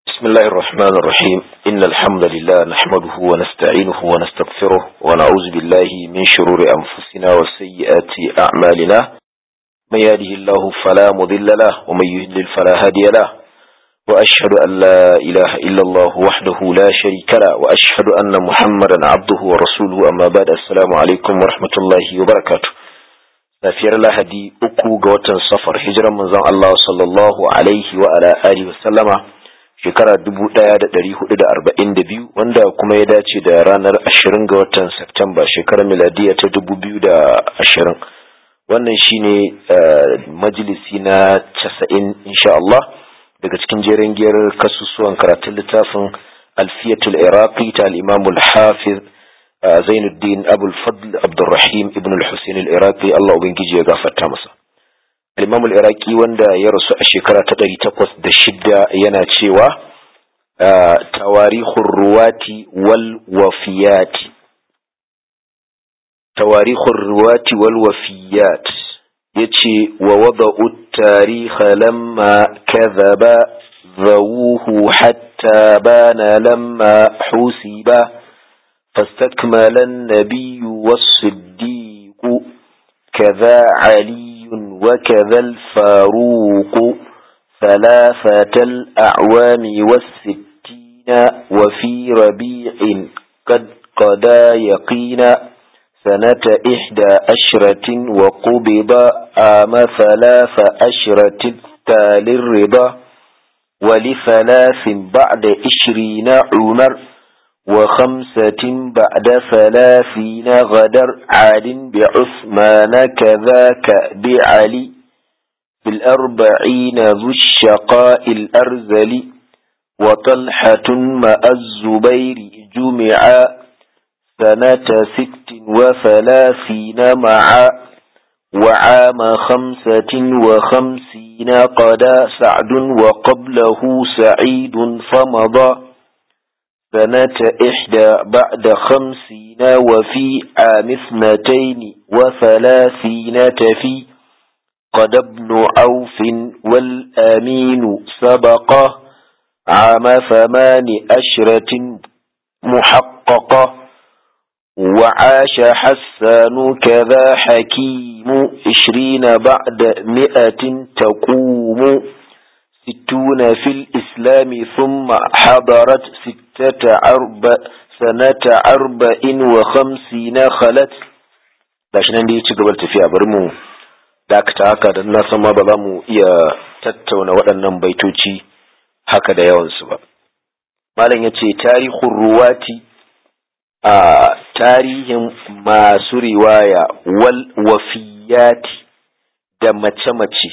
بسم الله الرحمن الرحيم إن الحمد لله نحمده ونستعينه ونستغفره ونعوذ بالله من شرور أنفسنا وسيئات أعمالنا من يهده الله فلا مضل له ومن يضلل فلا هادي له وأشهد أن لا إله إلا الله وحده لا شريك له وأشهد أن محمدا عبده ورسوله أما بعد السلام عليكم ورحمة الله وبركاته safiyar lahadi uku ga watan safar hijiran manzon Allah sallallahu alaihi wa ala alihi wa sallama shekara dubu ɗaya da ɗari hudu da arba'in da biyu wanda kuma ya dace da ranar ashirin ga watan Septemba shekarar miladiya ta dubu biyu da ashirin wannan shine majalisi na casa'in insha Allah daga cikin jerin giyar kasusuwan karatun littafin alfiyatul iraqi ta al-imamul hafiz Zainuddin Abul Fadl Abdurrahim Ibn al-Husayn al-Iraqi Allah ubangiji ya gafarta masa Al-Imam al-Iraqi wanda ya rasu a shekara ta 806 yana cewa tawarihur ruwati wal wafiyati tawarihur ruwati wal wafiyat yace wa wada'u at-tarikh lamma kadhaba ذووه حتى بان لما حسبه فاستكمل النبي والصديق كذا علي وكذا الفاروق ثلاثة الأعوام والستين وفي ربيع قد قدا يقينا سنة إحدى أشرة وقبض عام ثلاث أشرة تالي الرضا ولثلاث بعد عشرين عمر وخمسة بعد ثلاثين غدر عاد بعثمان كذاك بعلي بالأربعين ذو الشقاء الأرزل وطلحة مع الزبير جمعا سنة ست وثلاثين معا وعام خمسة وخمسين قدا سعد وقبله سعيد فمضى سنة إحدى بعد خمسين وفي عام اثنتين وثلاثين تفي قد ابن عوف والأمين سبقه عام ثمان أشرة محققة وعاش حسان كذا حكيم عشرين بعد مئة تقوم ستون في الإسلام ثم حضرت ستة أربع سنة أربع وخمسين خلت gashi nan da ya ci gaba da tafiya bari mu dakata haka da na san ma ba za mu iya tattauna waɗannan baitoci haka da yawansu ba malam ya ce tarihun ruwati a tarihin masu riwaya wal wafiyati da mace-mace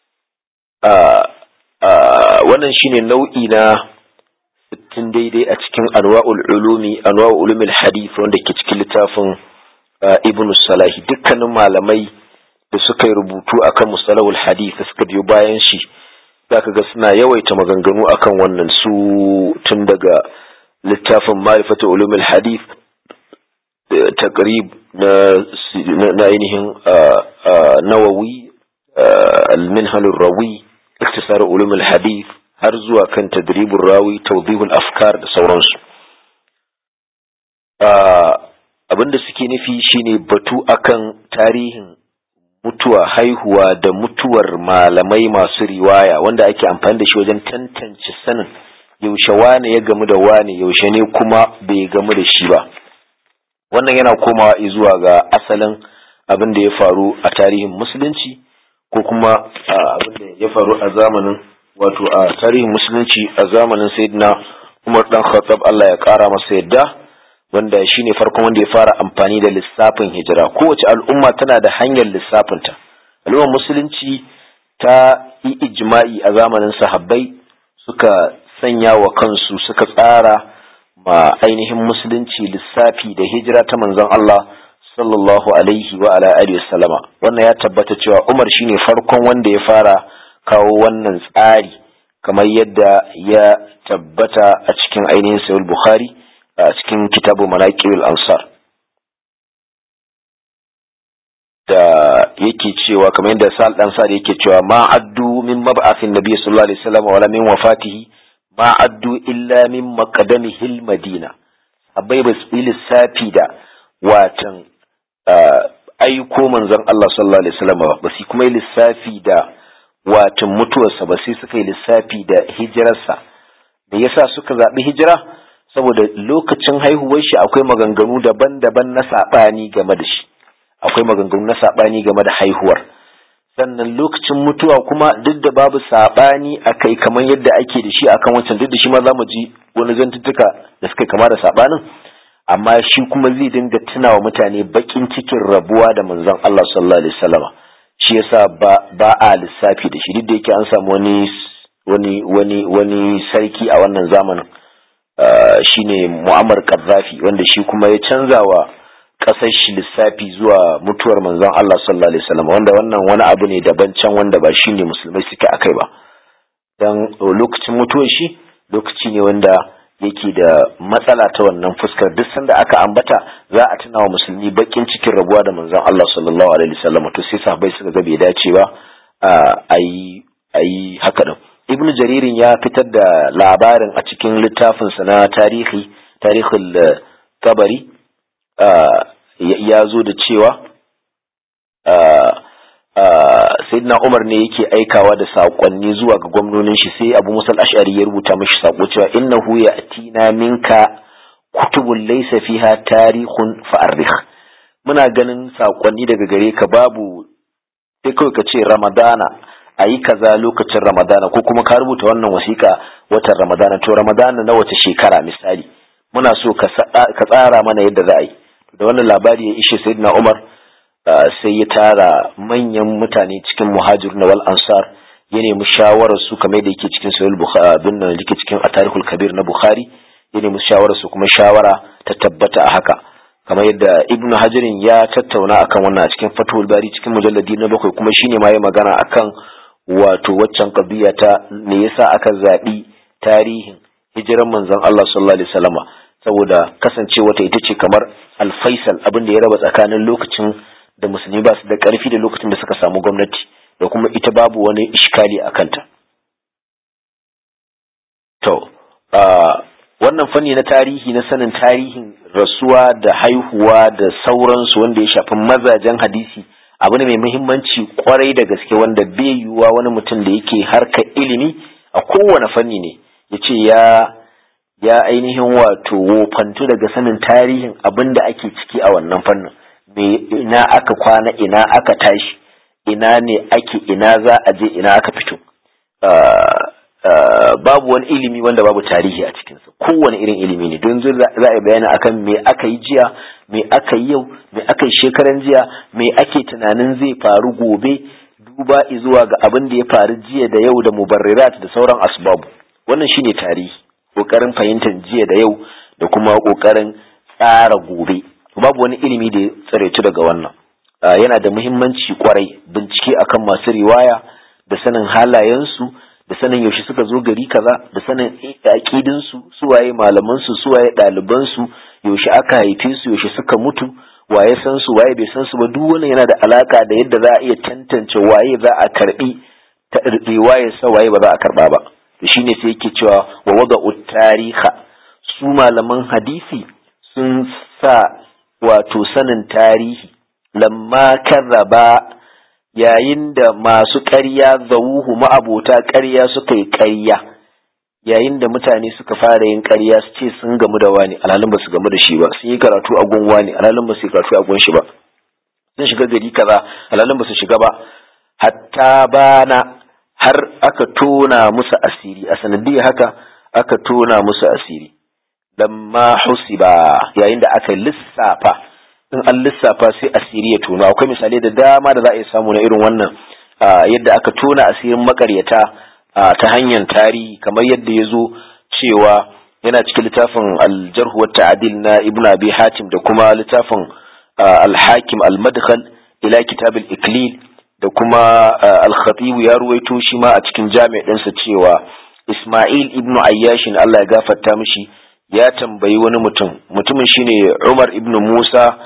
wannan shine nau'i na sittin daidai a cikin anwa'ul ulumi anwa'ul ulumil hadith wanda ke cikin littafin ibn salahi dukkanin malamai da suka yi rubutu akan mustalahul hadith da suka biyo bayan shi zaka ga suna yawaita maganganu akan wannan su tun daga littafin ma'rifatu ulumil hadith taqrib na ainihin nawawi al-minhal rawi اختصار علوم الحديث har zuwa kan tadribul rawi tawdihul afkar da sauransu abinda suke nufi shine batu akan tarihin mutuwa haihuwa da mutuwar malamai masu riwaya wanda ake amfani da shi wajen tantance sanin yaushe wane ya gamu da wane yaushe ne kuma bai gamu da shi ba wannan yana komawa zuwa ga asalin abin da ya faru a tarihin musulunci ko kuma abin da ya faru a zamanin wato a tarihin musulunci a zamanin sayyidina Umar dan Khattab Allah ya kara masa yadda wanda shine farkon wanda ya fara amfani da lissafin hijira kowace al'umma tana da hanyar lissafinta al'ummar musulunci ta yi ijma'i a zamanin sahabbai suka sanya wa kansu suka tsara ma ainihin musulunci lissafi da hijira ta manzon Allah sallallahu alaihi wa ala alihi wasallama wannan ya tabbata cewa Umar shine farkon wanda ya fara kawo wannan tsari kamar yadda ya tabbata a cikin ainihin sahih bukhari a cikin kitabu manaqibul ansar da yake cewa kamar yadda sal dan sa yake cewa ma addu min mab'athin nabiy sallallahu alaihi wasallam wala min wafatihi ma addu illa min maqdamihil madina abai ba su lissafi da watan aiko manzon Allah sallallahu alaihi wasallam ba su kuma lissafi da watan mutuwarsa ba sai suka yi lissafi da hijirarsa da yasa suka zaɓi hijira saboda lokacin haihuwar shi akwai maganganu daban-daban na saɓani game da shi akwai maganganu na saɓani game da haihuwar sannan lokacin mutuwa kuma duk da babu saɓani a kai kamar yadda ake da shi akan wancan duk da shi ma za mu ji wani zantuttuka da suka kama da saɓanin amma shi kuma zai dinga tunawa mutane bakin cikin rabuwa da manzon Allah sallallahu alaihi wasallama shi yasa ba ba a lissafi da shi duk da yake an samu wani wani wani wani sarki a wannan zamanin shine Muammar Gaddafi wanda shi kuma ya canza wa kasar shi lissafi zuwa mutuwar manzon Allah sallallahu alaihi wasallam wanda wannan wani abu ne daban can wanda ba shine musulmai suke akai ba dan lokacin mutuwar shi lokaci ne wanda yake da matsala ta wannan fuskar duk sanda aka ambata za a tuna wa musulmi bakin cikin rabuwa da manzon Allah sallallahu alaihi wasallam to sai sahabbai suka ga bai dace ba a yi ayi haka din ibnu jaririn ya fitar da labarin a cikin littafinsa na tarihi tarihul kabari ya zo da cewa sayyidina umar ne yake aikawa da saƙonni zuwa ga gwamnonin shi sai abu musal ash'ari ya rubuta mashi saƙo cewa innahu ya atina minka kutubun laysa fiha tarihun fa'arrikh muna ganin saƙonni daga gare ka babu sai kawai ka ce ramadana a yi kaza lokacin ramadana ko kuma ka rubuta wannan wasiƙa watan ramadana to ramadana na wace shekara misali muna so ka tsara mana yadda za a yi da wannan labari ya ishe sayyidina umar sai ya tara manyan mutane cikin muhajir na wal ansar ya nemi shawarar su kamar da yake cikin sahih bukhari bin nan yake cikin atarihul kabir na bukhari ya nemi shawarar su kuma shawara ta tabbata a haka kamar yadda ibn hajarin ya tattauna akan wannan a cikin fatul bari cikin mujalladi na bakwai kuma shine ma ya magana akan wato waccan qadiya ta me yasa aka zabi tarihin hijiran manzon Allah sallallahu alaihi wasallama saboda kasancewa ta ita ce kamar al-faisal abin da ya raba tsakanin lokacin da musulmi ba su da ƙarfi da lokacin da suka samu gwamnati da kuma ita babu wani ishkali a kanta. To, wannan fanni na tarihi na sanin tarihin rasuwa da haihuwa da sauransu wanda ya shafi mazajen hadisi abu ne mai muhimmanci kwarai da gaske wanda bai yiwuwa wani mutum da yake harka ilimi a kowane fanni ne ya ce ya ya ainihin wato wofantu daga sanin tarihin abin da ake ciki a wannan fannin. ina aka kwana ina aka tashi ina ne ake ina za a je ina aka fito babu wani ilimi wanda babu tarihi a cikinsa kowane irin ilimi ne don za a yi bayani akan me aka yi jiya me aka yi yau me aka yi shekaran jiya me ake tunanin zai faru gobe duba zuwa ga abin da ya faru jiya da yau da mubarrirat da sauran asbabu wannan shine tarihi kokarin fahimtar jiya da yau da kuma kokarin tsara gobe babu wani ilimi da ya tsaraitu daga wannan yana da muhimmanci kwarai bincike akan masu riwaya da sanin halayensu da sanin yaushe suka zo gari kaza da sanin aƙidinsu suwaye malamansu suwaye ɗalibansu yaushe aka haife su yaushe suka mutu waye san su waye bai san su ba duk wannan yana da alaka da yadda za a iya tantance waye za a karbi ta riwayar sa waye ba za a karba ba to shine sai yake cewa wa wada'u tariha su malaman hadisi sun sa wato sanin tarihi lamma karraba yayin da masu ƙarya zawuhu ma'abota ƙarya suka yi ƙarya yayin da mutane suka fara yin ƙarya su ce sun gamu da wani alhalin ba su gamu da shi ba sun yi karatu a gun wani alhalin ba su yi karatu a gun shi ba sun shiga gari kaza alhalin ba su shiga ba hatta bana har aka tona musu asiri a sanadiyar haka aka tona musu asiri lamma husiba yayin da aka lissafa in an lissafa sai asiri ya tona akwai misalai da dama da za a iya samu na irin wannan yadda aka tona asirin makaryata ta hanyar tarihi kamar yadda ya zo cewa yana cikin littafin aljarhu wa ta'adil na ibn abi hatim da kuma littafin al-hakim al-madkhal ila kitab al-iklil da kuma al-khatib ya ruwaito shi ma a cikin jami' ɗinsa cewa isma'il ibn ayyashin Allah ya gafarta mishi ya tambayi wani mutum mutumin shine Umar ibn Musa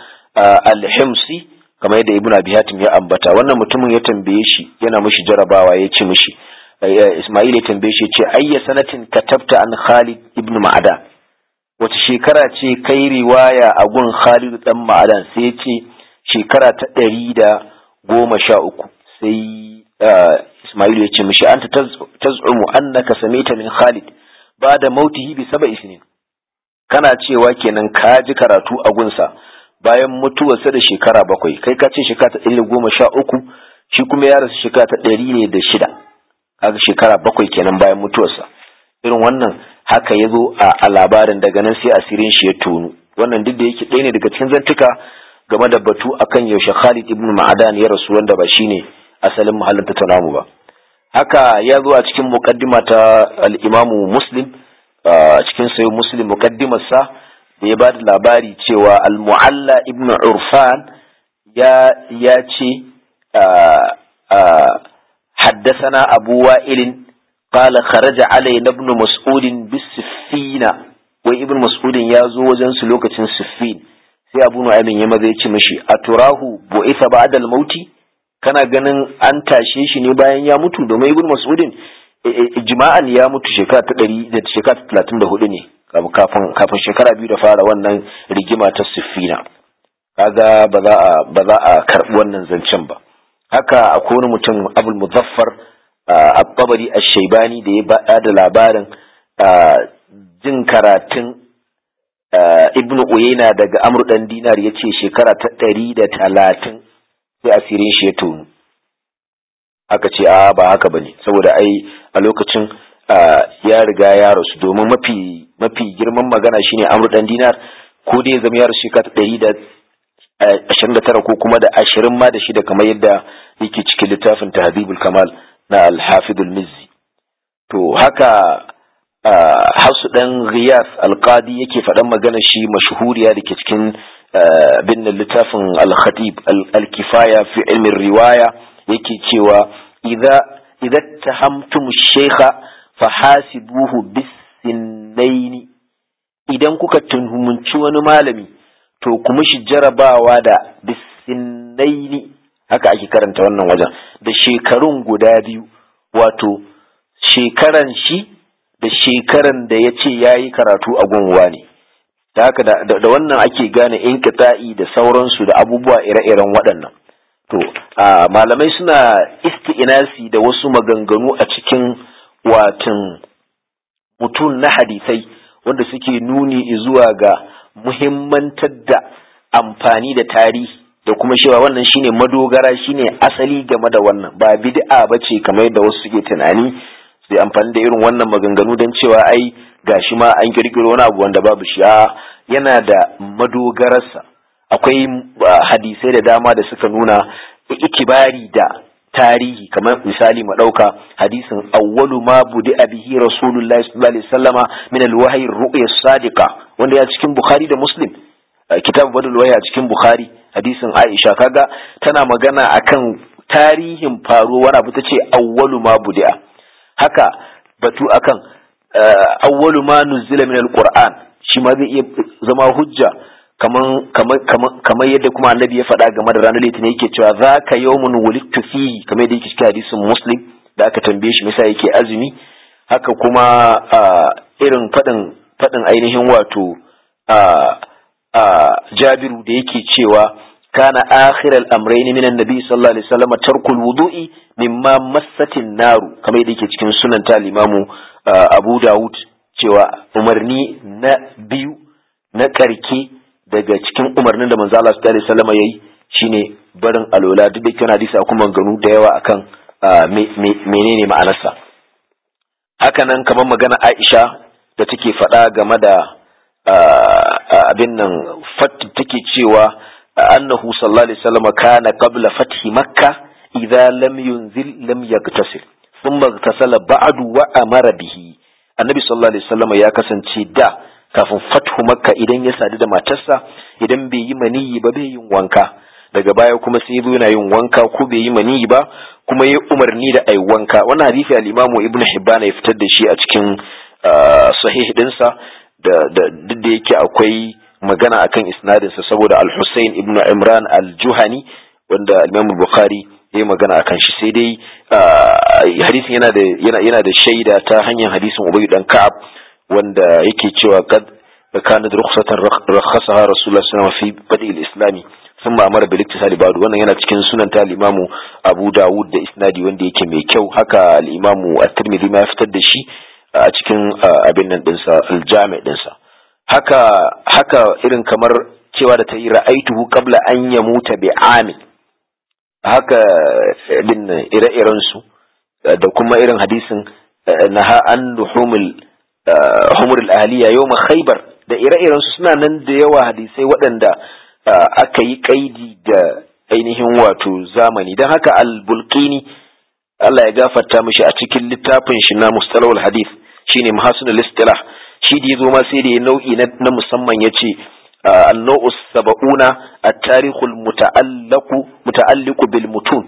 al-Himsi kamar yadda Ibn Abi Hatim ya ambata wannan mutumin ya tambaye shi yana mishi jarabawa ya ce mishi Ismail ya tambaye shi ce ayya sanatin katabta an Khalid ibn Ma'adan wace shekara ce kai riwaya a gun Khalid dan Ma'adan sai ya ce shekara ta ɗari da goma sha uku sai Ismail ya ce mishi anta taz'umu annaka samita min Khalid ba da mautihi bi sab'i sinin kana cewa kenan ka ji karatu a gunsa bayan mutuwarsa da shekara bakwai kai ka ce shekara ta ɗari da goma sha uku shi kuma ya rasu shekara ta ɗari ne da shida kaga shekara bakwai kenan bayan mutuwarsa irin wannan haka ya zo a labarin daga nan sai asirin shi ya tonu wannan duk da yake ɗaya ne daga cikin zantuka game da batu akan yaushe Khalid ibn Ma'adan ya rasu wanda ba shine asalin mahallin tattaunamu ba haka ya zo a cikin muqaddima ta al-Imam Muslim a cikin sayo Muslim muqaddimar sa da ya bada labari cewa al-Mu'alla ibn Urfan ya ya ce حدثنا أبو وائل قال خرج علينا ابن مسعود بالسفينة وابن مسعود يازو وزن سلوكة سفين sai abu nu'aymin ya maza ya ce mishi a turahu bu'itha ba'da al-mauti kana ganin an tashe shi ne bayan ya mutu domin ibn mas'udin ijma'an ya mutu shekara ta ɗari da shekara ta talatin da hudu ne kafin kafin shekara biyu da fara wannan rigima ta siffina kaga ba za a ba za a karɓi wannan zancen ba haka akwai wani mutum abul muzaffar at-tabari ash-shaybani da ya bada da labarin jin karatun ibnu uyayna daga amr dan dinar yace shekara ta ɗari da talatin sai asirin shi ya tonu aka ce a ba haka bane saboda ai a lokacin ya riga ya rasu domin mafi mafi girman magana shine amr dan dinar ko dai zama ya rasu shekara ta ɗari da ashirin da tara ko kuma da ashirin ma da shida kamar yadda yake cikin littafin tahdhibul kamal na al-hafidul mizzi to haka hausu dan riyas alqadi yake faɗan magana shi mashhuriya da ke cikin bin littafin al-khatib al-kifaya fi ilmin riwaya yake cewa idza idza tahamtum shaykha fahasibuhu bis-sinnaini idan kuka tunhumunci wani malami to kuma shi jarabawa da bisinnaini haka ake karanta wannan wajen da shekarun guda biyu wato shekaran shi da shekaran da ya ce ya yi karatu a gunwa ne da haka da wannan ake gane inkita'i da sauransu da abubuwa ire-iren waɗannan to malamai suna isti'inasi da wasu maganganu a cikin watan mutum na hadisai wanda suke nuni zuwa ga muhimmantar da amfani da tarihi da kuma cewa wannan shine madogara shine asali game da wannan ba bid'a bace kamar yadda wasu suke tunani sai amfani da irin wannan maganganu don cewa ai gashi ma an kirkiro wani abu wanda babu shi yana da madogararsa akwai hadisai da dama da suka nuna ikibari da tarihi kamar misali mu ɗauka hadisin awwalu ma budi bihi rasulullahi sallallahu alaihi wasallama min alwahyi ru'ya sadiqa wanda ya cikin bukhari da muslim kitab badul wahyi a cikin bukhari hadisin aisha kaga tana magana akan tarihin faruwar abu tace awwalu ma budi haka batu akan awwalu ma nuzila min alquran shi ma zai iya zama hujja kaman kamar yadda kuma annabi ya faɗa game da ranar litinin yake cewa za ka yawmun wulittu fihi kamar yadda yake cikin hadisin muslim da aka tambaye shi misa yake azumi haka kuma irin faɗin faɗin ainihin wato jabiru da yake cewa kana akhiral amrayni minan nabi sallallahu alaihi wasallam tarkul wudu'i mimma massatin naru kamar yadda yake cikin sunan ta limamu abu dawud cewa umarni na biyu na karke daga cikin umarnin da manzo Allah sallallahu alaihi wasallam yayi shine barin alola duk da kana hadisi akwai maganganu da yawa akan menene ma'anarsa haka nan kamar magana Aisha da take faɗa game da abin nan fat take cewa annahu sallallahu alaihi wasallam kana qabla fathi makkah idza lam yunzil lam yaktasil thumma iktasala ba'du wa amara bihi annabi sallallahu alaihi wasallam ya kasance da kafin fathu makka idan ya sadu da matarsa idan bai yi maniyi ba bai yin wanka daga baya kuma sai zo yana yin wanka ko bai yi maniyi ba kuma ya umarni da ai wanka wannan hadisi al-imamu ibnu hibban ya fitar da shi a cikin sahih dinsa da duk da yake akwai magana akan isnadin sa saboda al-Husayn ibn Imran al-Juhani wanda Imam Bukhari yayi magana akan shi sai dai hadisin yana da yana yana da shaida ta hanyar hadisin Ubay dan Ka'ab wanda yake cewa kad kanat rukhsatan rakhasaha Rasulullah sallallahu alaihi wasallam fi badi al-islami sun ma'amara bil iktisali ba'du wannan yana cikin sunan ta al-imamu Abu Dawud da isnadi wanda yake mai kyau haka al-imamu At-Tirmidhi ma ya fitar da shi a cikin abin nan dinsa al-Jami' dinsa haka haka irin kamar cewa da ta yi ra'aituhu qabla an yamuta bi amin haka bin ire-iren su da kuma irin hadisin naha an luhumul humurul ahliya yawma khaybar da ire-iren su suna nan da yawa hadisai waɗanda aka yi kaidi da ainihin wato zamani don haka al-bulqini Allah ya gafarta mishi a cikin littafin shi na mustalahul hadith shine mahasunul istilah shi da yazo ma sai da ya nau'i na musamman yace an-naw'us sab'una at-tarikhul muta'allaqu muta'alliqu bil mutun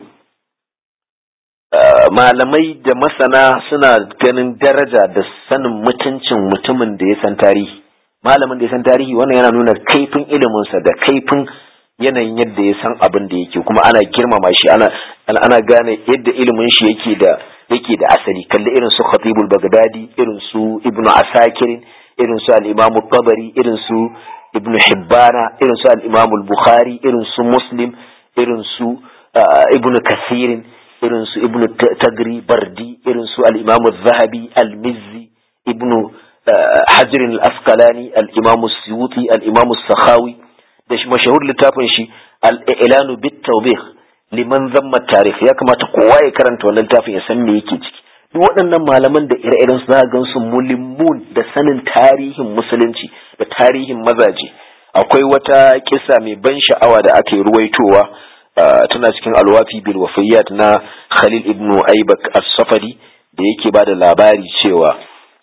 malamai da masana suna ganin daraja da sanin mutuncin mutumin da ya san tarihi malamin da ya san tarihi wannan yana nuna kaifin iliminsa da kaifin yanayin yadda ya san abin da yake kuma ana girmama shi ana ana gane yadda ilimin shi yake da yake da asali kalli irin su Khatibul Baghdadi irin su Ibn Asakir irin su al-Imam Tabari irin su Ibn Hibbana irin su al-Imam Bukhari irin su Muslim irin su Ibn Kathir irin su Ibn Tagri Bardi irin su al-Imam Zahabi al-Mizzi Ibn Hajar al-Asqalani al-Imam Suyuti al-Imam Sakhawi da shi mashahur littafin shi al-Ilanu bit-Tawbih liman zamma tarikh ya kamata kowa ya karanta wannan littafin ya san me yake ciki duk waɗannan malaman da ire-iren su za gan su mulimmun da sanin tarihin musulunci da tarihin mazaje akwai wata kisa mai ban sha'awa da aka yi ruwaitowa tana cikin alwafi bil wafiyat na Khalil ibn Aibak as-Safadi da yake ba da labari cewa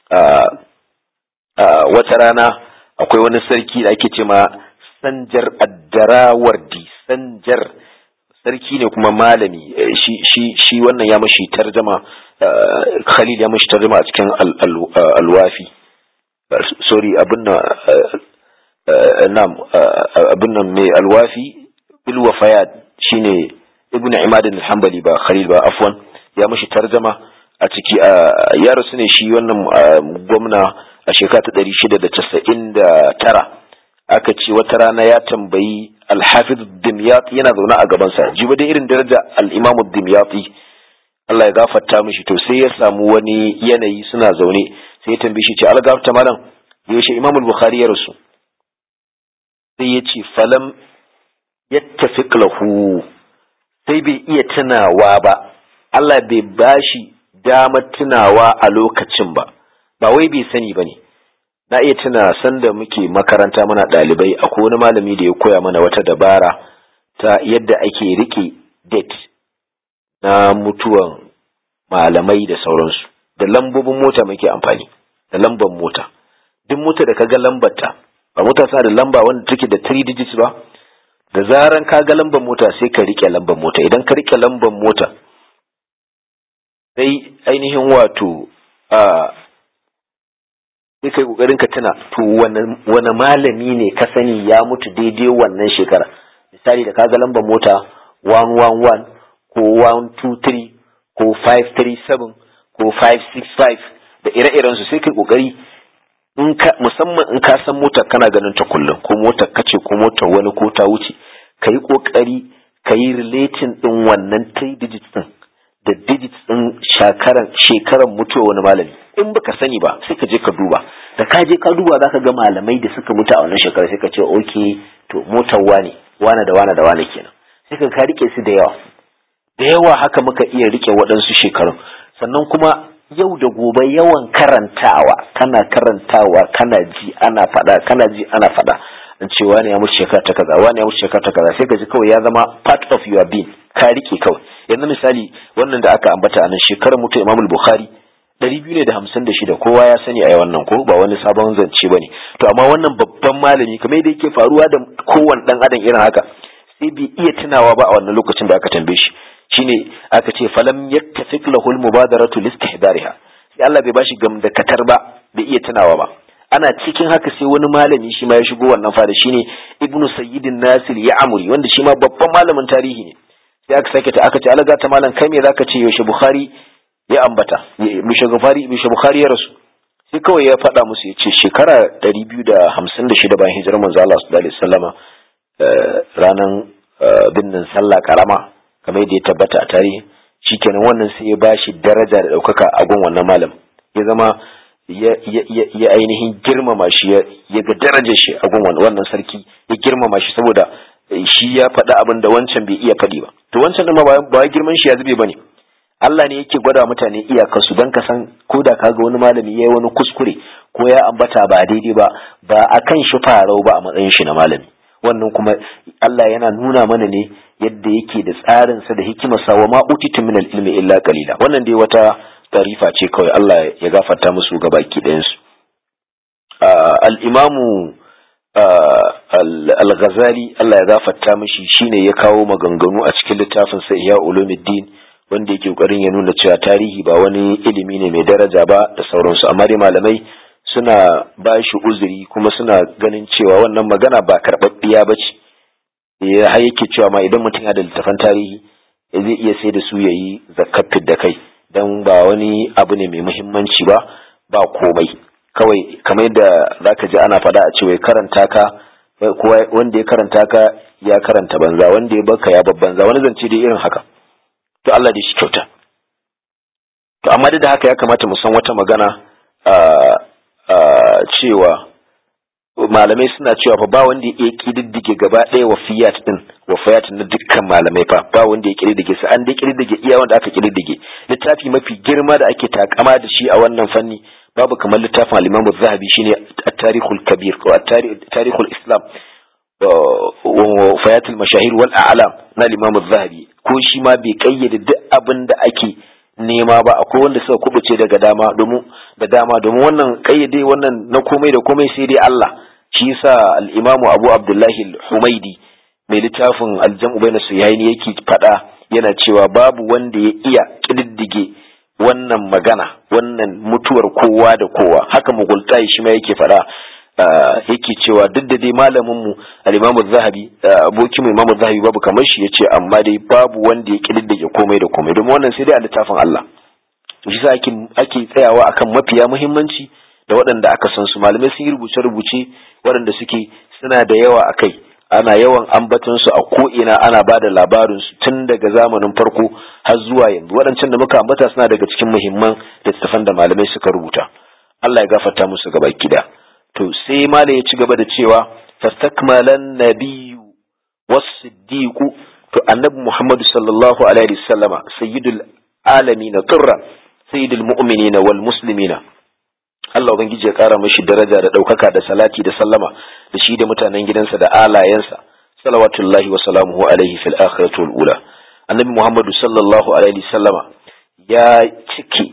wata rana akwai wani sarki da ake ce ma Sanjar Addarawardi Sanjar sarki ne kuma malami shi shi shi wannan ya mashi tarjama Khalil ya mashi tarjama a cikin alwafi sorry abin nan nam abin nan mai alwafi bil wafayat shine ibn Imad al-Hanbali ba Khalil ba afwan ya mashi tarjama a ciki ya rasu ne shi wannan gwamna a shekara ta ɗari shida da casa'in da tara aka ce wata rana ya tambayi alhafiz dimyati yana zaune a gabansa jiba da irin daraja al'imamu dimyati Allah ya gafarta mishi to sai ya samu wani yanayi suna zaune sai ya tambaye shi ce Allah gafarta malam yaushe imamul bukhari ya rasu sai ya ce falam yattafiq lahu sai bai iya tunawa ba Allah bai bashi damar tunawa a lokacin ba ba wai bai sani ba ne na iya tuna sanda muke makaranta muna ɗalibai akwai wani malami da ya koya mana wata dabara ta yadda ake rike date na mutuwan malamai da sauransu da lambobin mota muke amfani da lambar mota duk mota da kaga lambarta ba mota sa da lamba wanda take da 3 digits ba da zaran ka ga lambar mota sai ka rike lambar mota idan ka rike lambar mota sai ainihin wato a sai kai kokarin ka tuna to wani malami ne ka sani ya mutu daidai wannan shekara misali da kaga lambar mota 111 ko 123 ko 537 ko 565 da ire-iren su sai kai kokari in ka musamman in ka san motar kana ganin ta kullum ko motar kace ko motar wani ko ta wuce ka yi kokari ka yi relating din wannan 3 digits din da digits din shekaran shekaran mutuwa wani malami in baka sani ba sai ka je ka duba da ka je ka duba zaka ga malamai da suka mutu a wannan shekara sai ka ce okay to motar wane wane da wane da wane kenan sai ka ka rike su da yawa da yawa haka muka iya rike waɗansu shekarun sannan kuma yau da gobe yawan karantawa kana karantawa kana ji ana faɗa kana ji ana faɗa in ce wani ya mutu shekara ta kaza wani ya mutu shekara ta kaza sai ka ji kawai ya zama part of your being ka rike kawai yanzu misali wannan da aka ambata a nan shekarar mutu imamul bukhari ɗari biyu ne da hamsin da shida kowa ya sani a wannan ko ba wani sabon zance ba ne to amma wannan babban malami kamar yadda yake faruwa da kowane ɗan adam irin haka sai bai iya tunawa ba a wannan lokacin da aka tambaye shi shine aka ce falam yattafiq lahu al-mubadaratu listihdariha sai Allah bai bashi gam da katar ba bai iya tunawa ba ana cikin haka sai wani malami shi ma ya shigo wannan fada shine ibnu sayyidin nasir ya amuri wanda shi ma babban malamin tarihi ne sai aka sake ta aka ce alaga ta malam kai me zaka ce yaushe bukhari ya ambata yaushe bukhari yaushe bukhari ya rasu sai kawai ya faɗa musu ya ce shekara 256 bayan hijirar manzo Allah sallallahu alaihi wasallama ranan binnin sallah karama kamar yadda ya tabbata a tarihi shikenan wannan sai ya bashi daraja da ɗaukaka a gun wannan malam ya zama ya ainihin girmama shi ya ga darajar shi a gun wannan sarki ya girmama shi saboda shi ya faɗi abin da wancan bai iya faɗi ba to wancan ɗin ba ba girman shi ya zube bane Allah ne yake gwada mutane iyakarsu don ka san ko da kaga wani malami ya yi wani kuskure ko ya ambata ba daidai ba ba a kan shi farau ba a matsayin shi na malami wannan kuma Allah yana nuna mana ne yadda yake da tsarinsa da hikimarsa wa ma utitu min ilmi illa qalila wannan dai wata tarifa ce kawai Allah ya gafarta musu ga baki ɗayan su al-imamu al-ghazali Allah ya gafarta mishi shine ya kawo maganganu a cikin littafin sa Ihya Ulumuddin wanda yake kokarin ya nuna cewa tarihi ba wani ilimi ne mai daraja ba da sauransu amma dai malamai suna ba shi uzuri kuma suna ganin cewa wannan magana ba karɓaɓɓiya ba ce ya har yake cewa ma idan mutum ya da littafan tarihi zai iya sai da su ya yi zakafin da kai don ba wani abu ne mai muhimmanci ba ba komai kawai kamar yadda za ka ji ana faɗa a cewa karanta ka wanda ya karanta ka ya karanta banza wanda ya baka ya babbanza wani zance dai irin haka to Allah da shi kyauta to amma da haka ya kamata mu san wata magana cewa malamai suna cewa fa ba wanda ya kididdige gaba ɗaya wafiyat din wafiyat na dukkan malamai fa ba wanda ya kididdige su an dai kididdige iya wanda aka kididdige littafi mafi girma da ake takama da shi a wannan fanni babu kamar littafin al-Imam zahabi shine at-Tarikhul Kabir ko at-Tarikhul Islam wa fayatul mashahir wal a'lam na al-Imam zahabi ko shi ma bai kayyade duk abin da ake nema ba akwai wanda suka kubuce daga dama domin da dama domin wannan kayyade wannan na komai da komai sai dai Allah shi yasa al-Imam Abu Abdullahi al-Humaidi mai littafin al-Jam'u bayna Suyaini yake fada yana cewa babu wanda ya iya kididdige wannan magana wannan mutuwar kowa da kowa haka mugultai shi ma yake fada yake cewa duk da dai malamin mu al-Imam zahabi abokin mu Imam zahabi babu kamar shi yace amma dai babu wanda ya kididdige komai da komai domin wannan sai dai a littafin Allah to shi ake ake tsayawa akan mafiya muhimmanci da waɗanda aka san su malamai sun yi rubuce rubuce waɗanda suke suna da yawa akai ana yawan ambaton su a ko ina ana ba da labarin su tun daga zamanin farko har zuwa yanzu waɗancan da muka ambata suna daga cikin muhimman littattafan da malamai suka rubuta Allah ya gafarta musu gaba kida to sai malam ya ci gaba da cewa fastakmalan nabiyyu was-siddiqu to annabi Muhammad sallallahu alaihi wasallama sayyidul alamin qurra sayyidul mu'minina wal muslimina Allah ubangiji ya kara mashi daraja da daukaka da salati da sallama da shi da mutanen gidansa da alayensa salawatullahi wa salamuhu alaihi fil akhirati wal ula annabi Muhammad sallallahu alaihi wasallama ya ciki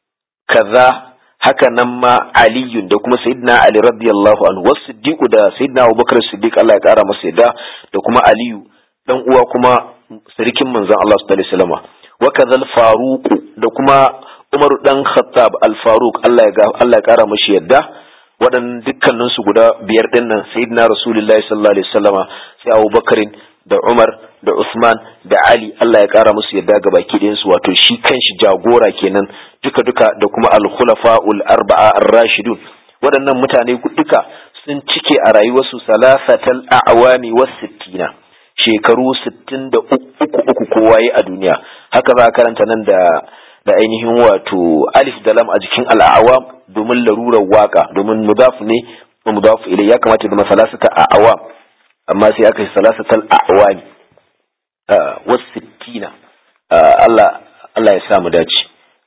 kaza haka nan ma aliyun da kuma sayyidina ali radiyallahu anhu wasu siddiqu da sayyidina abubakar siddiq Allah ya kara masa yadda da kuma aliyu dan uwa kuma sarkin manzon Allah sallallahu alaihi wasallam wa kadhal faruq da kuma umaru dan khattab al faruq Allah ya Allah ya kara mashi yadda waɗannan dukkanin su guda biyar din nan sayyidina rasulullahi sallallahu alaihi wasallam sai abubakarin da umar da usman da ali Allah ya kara musu yadda ga baki ɗayan su wato shi kanshi jagora kenan duka duka da kuma al-khulafa'ul arba'a ar-rashidun waɗannan mutane duka sun cike a rayuwarsu salasatal a'wami was sittina shekaru sittin da uku uku kowa yi a duniya haka za a karanta nan da da ainihin wato alif da lam a jikin al'awam domin larurar waka domin mudaf ne wa mudaf ilai ya kamata da masalasata a'awam amma sai aka yi salasatal a'wami was sittina Allah Allah ya sa mu dace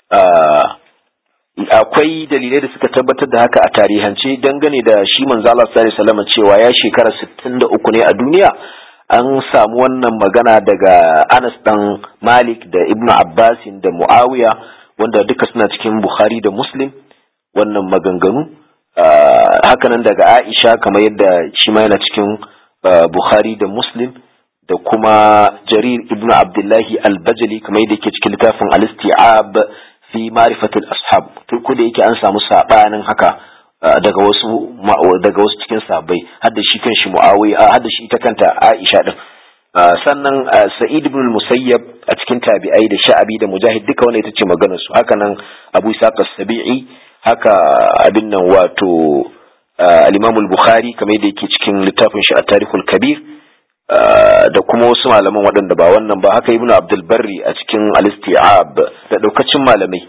akwai dalilai da suka tabbatar da haka a tarihance dangane da shi manzo Allah sallallahu alaihi wasallam cewa ya shekara 63 ne a duniya an samu wannan magana daga Anas dan Malik da Ibn Abbas da Muawiya wanda duka suna cikin Bukhari da Muslim wannan maganganu hakanan daga Aisha kamar yadda shi ma yana cikin Bukhari da Muslim da kuma Jarir ibn Abdullahi al-Bajali kamar yadda yake cikin littafin al-Isti'ab fi ma'rifatil ashab turku da yake an samu sabanin haka daga wasu daga wasu cikin sahabbai har da shi kanshi Muawiya har da shi ita kanta Aisha din sannan sa'id ibn musayyab a cikin tabi'ai da sha'abi da mujahid duka wanda ita ce maganar su haka nan abu isaq as-sabi'i haka abin nan wato al-imam al-bukhari kamar yadda yake cikin littafin shi at-tarikhul kabir da kuma wasu malaman waɗanda ba wannan ba haka ibnu abdul barri a cikin al-isti'ab da daukacin malamai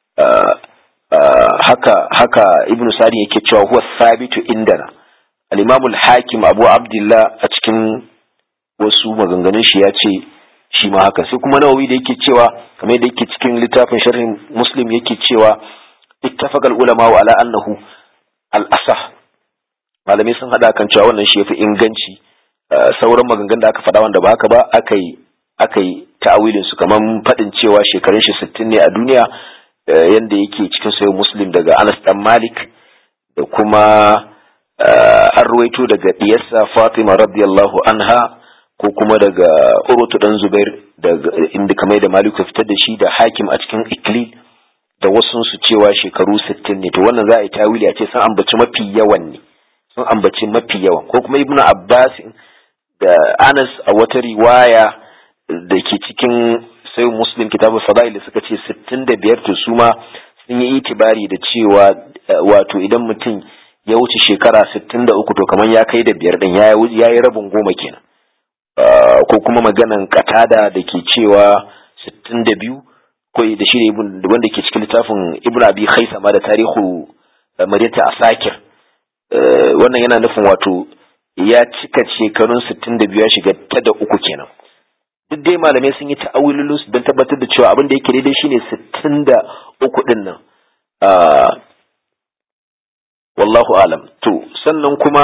haka haka ibnu sari yake cewa huwa sabitu indana al-imam al-hakim abu abdullah a cikin wasu maganganun shi ya ce shi ma haka sai kuma nawawi da yake cewa kamar yadda yake cikin littafin sharhin muslim yake cewa ittafaqa al-ulama ala annahu al-asah malamai sun hada kan cewa wannan shi yafi inganci sauran maganganun da aka faɗa wanda ba haka ba aka yi aka yi ta'awilin su kamar faɗin cewa shekarun shi 60 ne a duniya yanda yake cikin sayo muslim daga Anas dan Malik da kuma an ruwaito daga diyarsa Fatima radiyallahu anha ko kuma daga Urwatu dan Zubair daga inda kamar da Malik ya fitar da shi da Hakim a cikin Iklil da wasu su cewa shekaru 60 ne to wannan za a yi tawili a ce sun ambaci mafi yawan ne sun ambaci mafi yawan ko kuma Ibnu Abbas da Anas a wata riwaya da ke cikin sai muslim kitabul fadail da suka ce 65 to su ma sun yi itibari da cewa wato idan mutum ya wuce shekara 63 to kamar ya kai da biyar din ya yi rabin goma kenan ko kuma maganan katada da ke cewa 62 ko da shi wanda ke cikin littafin ibnu abi khaisama da tarihu madinta asakir wannan yana nufin wato ya cika shekarun 62 ya shiga ta da uku kenan duk dai malamai sun yi ta'awilulu don tabbatar da cewa abin da yake daidai shine sittin da uku din nan wallahu alam to sannan kuma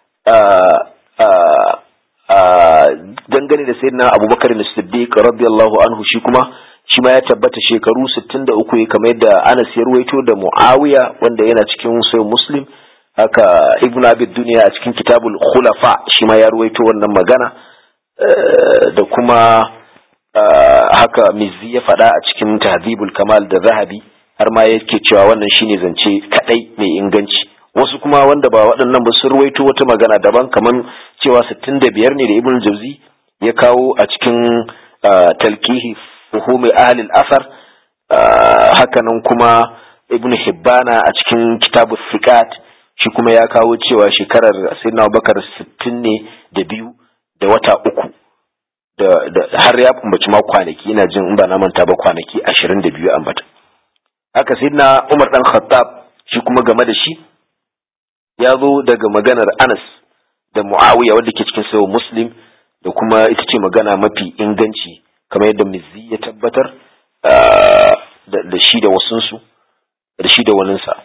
dangane da sayyidina abubakar da siddiq radiyallahu anhu shi kuma shi ma ya tabbata shekaru 63 kamar yadda Anas ya ruwaito da Muawiya wanda yana cikin sai Muslim haka Ibn Abi Dunya a cikin Kitabul Khulafa shi ma ya ruwaito wannan magana da kuma haka Mizzi ya faɗa a cikin Tahdhibul Kamal da Zahabi har ma yake cewa wannan shine zance kadai mai inganci wasu kuma wanda ba waɗannan ba sun ruwaito wata magana daban kaman cewa 65 ne da Ibn Jauzi ya kawo a cikin talkihi fuhumi ahli al-asar hakanan kuma Ibn Hibbana a cikin Kitabus Siqat shi kuma ya kawo cewa shekarar Sayyidina Abubakar 60 ne da biyu da wata uku da har ya kumbaci ma kwanaki ina jin in ba na manta ba kwanaki 22 ambata haka Sayyidina Umar dan Khattab shi kuma game da shi ya zo daga maganar Anas da Muawiya wanda ke cikin sayo Muslim da kuma ita ce magana mafi inganci kamar yadda Mizzi ya tabbatar da shi da wasunsu da shi da waninsa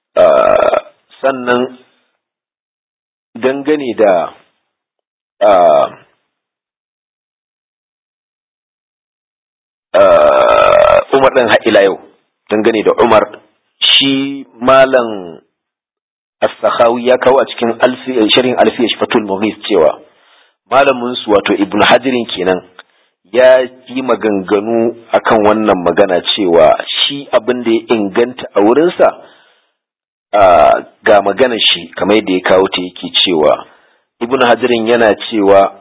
sannan dangane da Umar ɗin ila yau dangane da Umar shi malam as-sakhawi ya kawo a cikin sharhin alfiya fatul mughis cewa malamin su wato ibnu hajirin kenan ya yi maganganu akan wannan magana cewa shi abin da ya inganta a wurinsa ga maganar shi kamar yadda ya kawo ta yake cewa ibnu hajirin yana cewa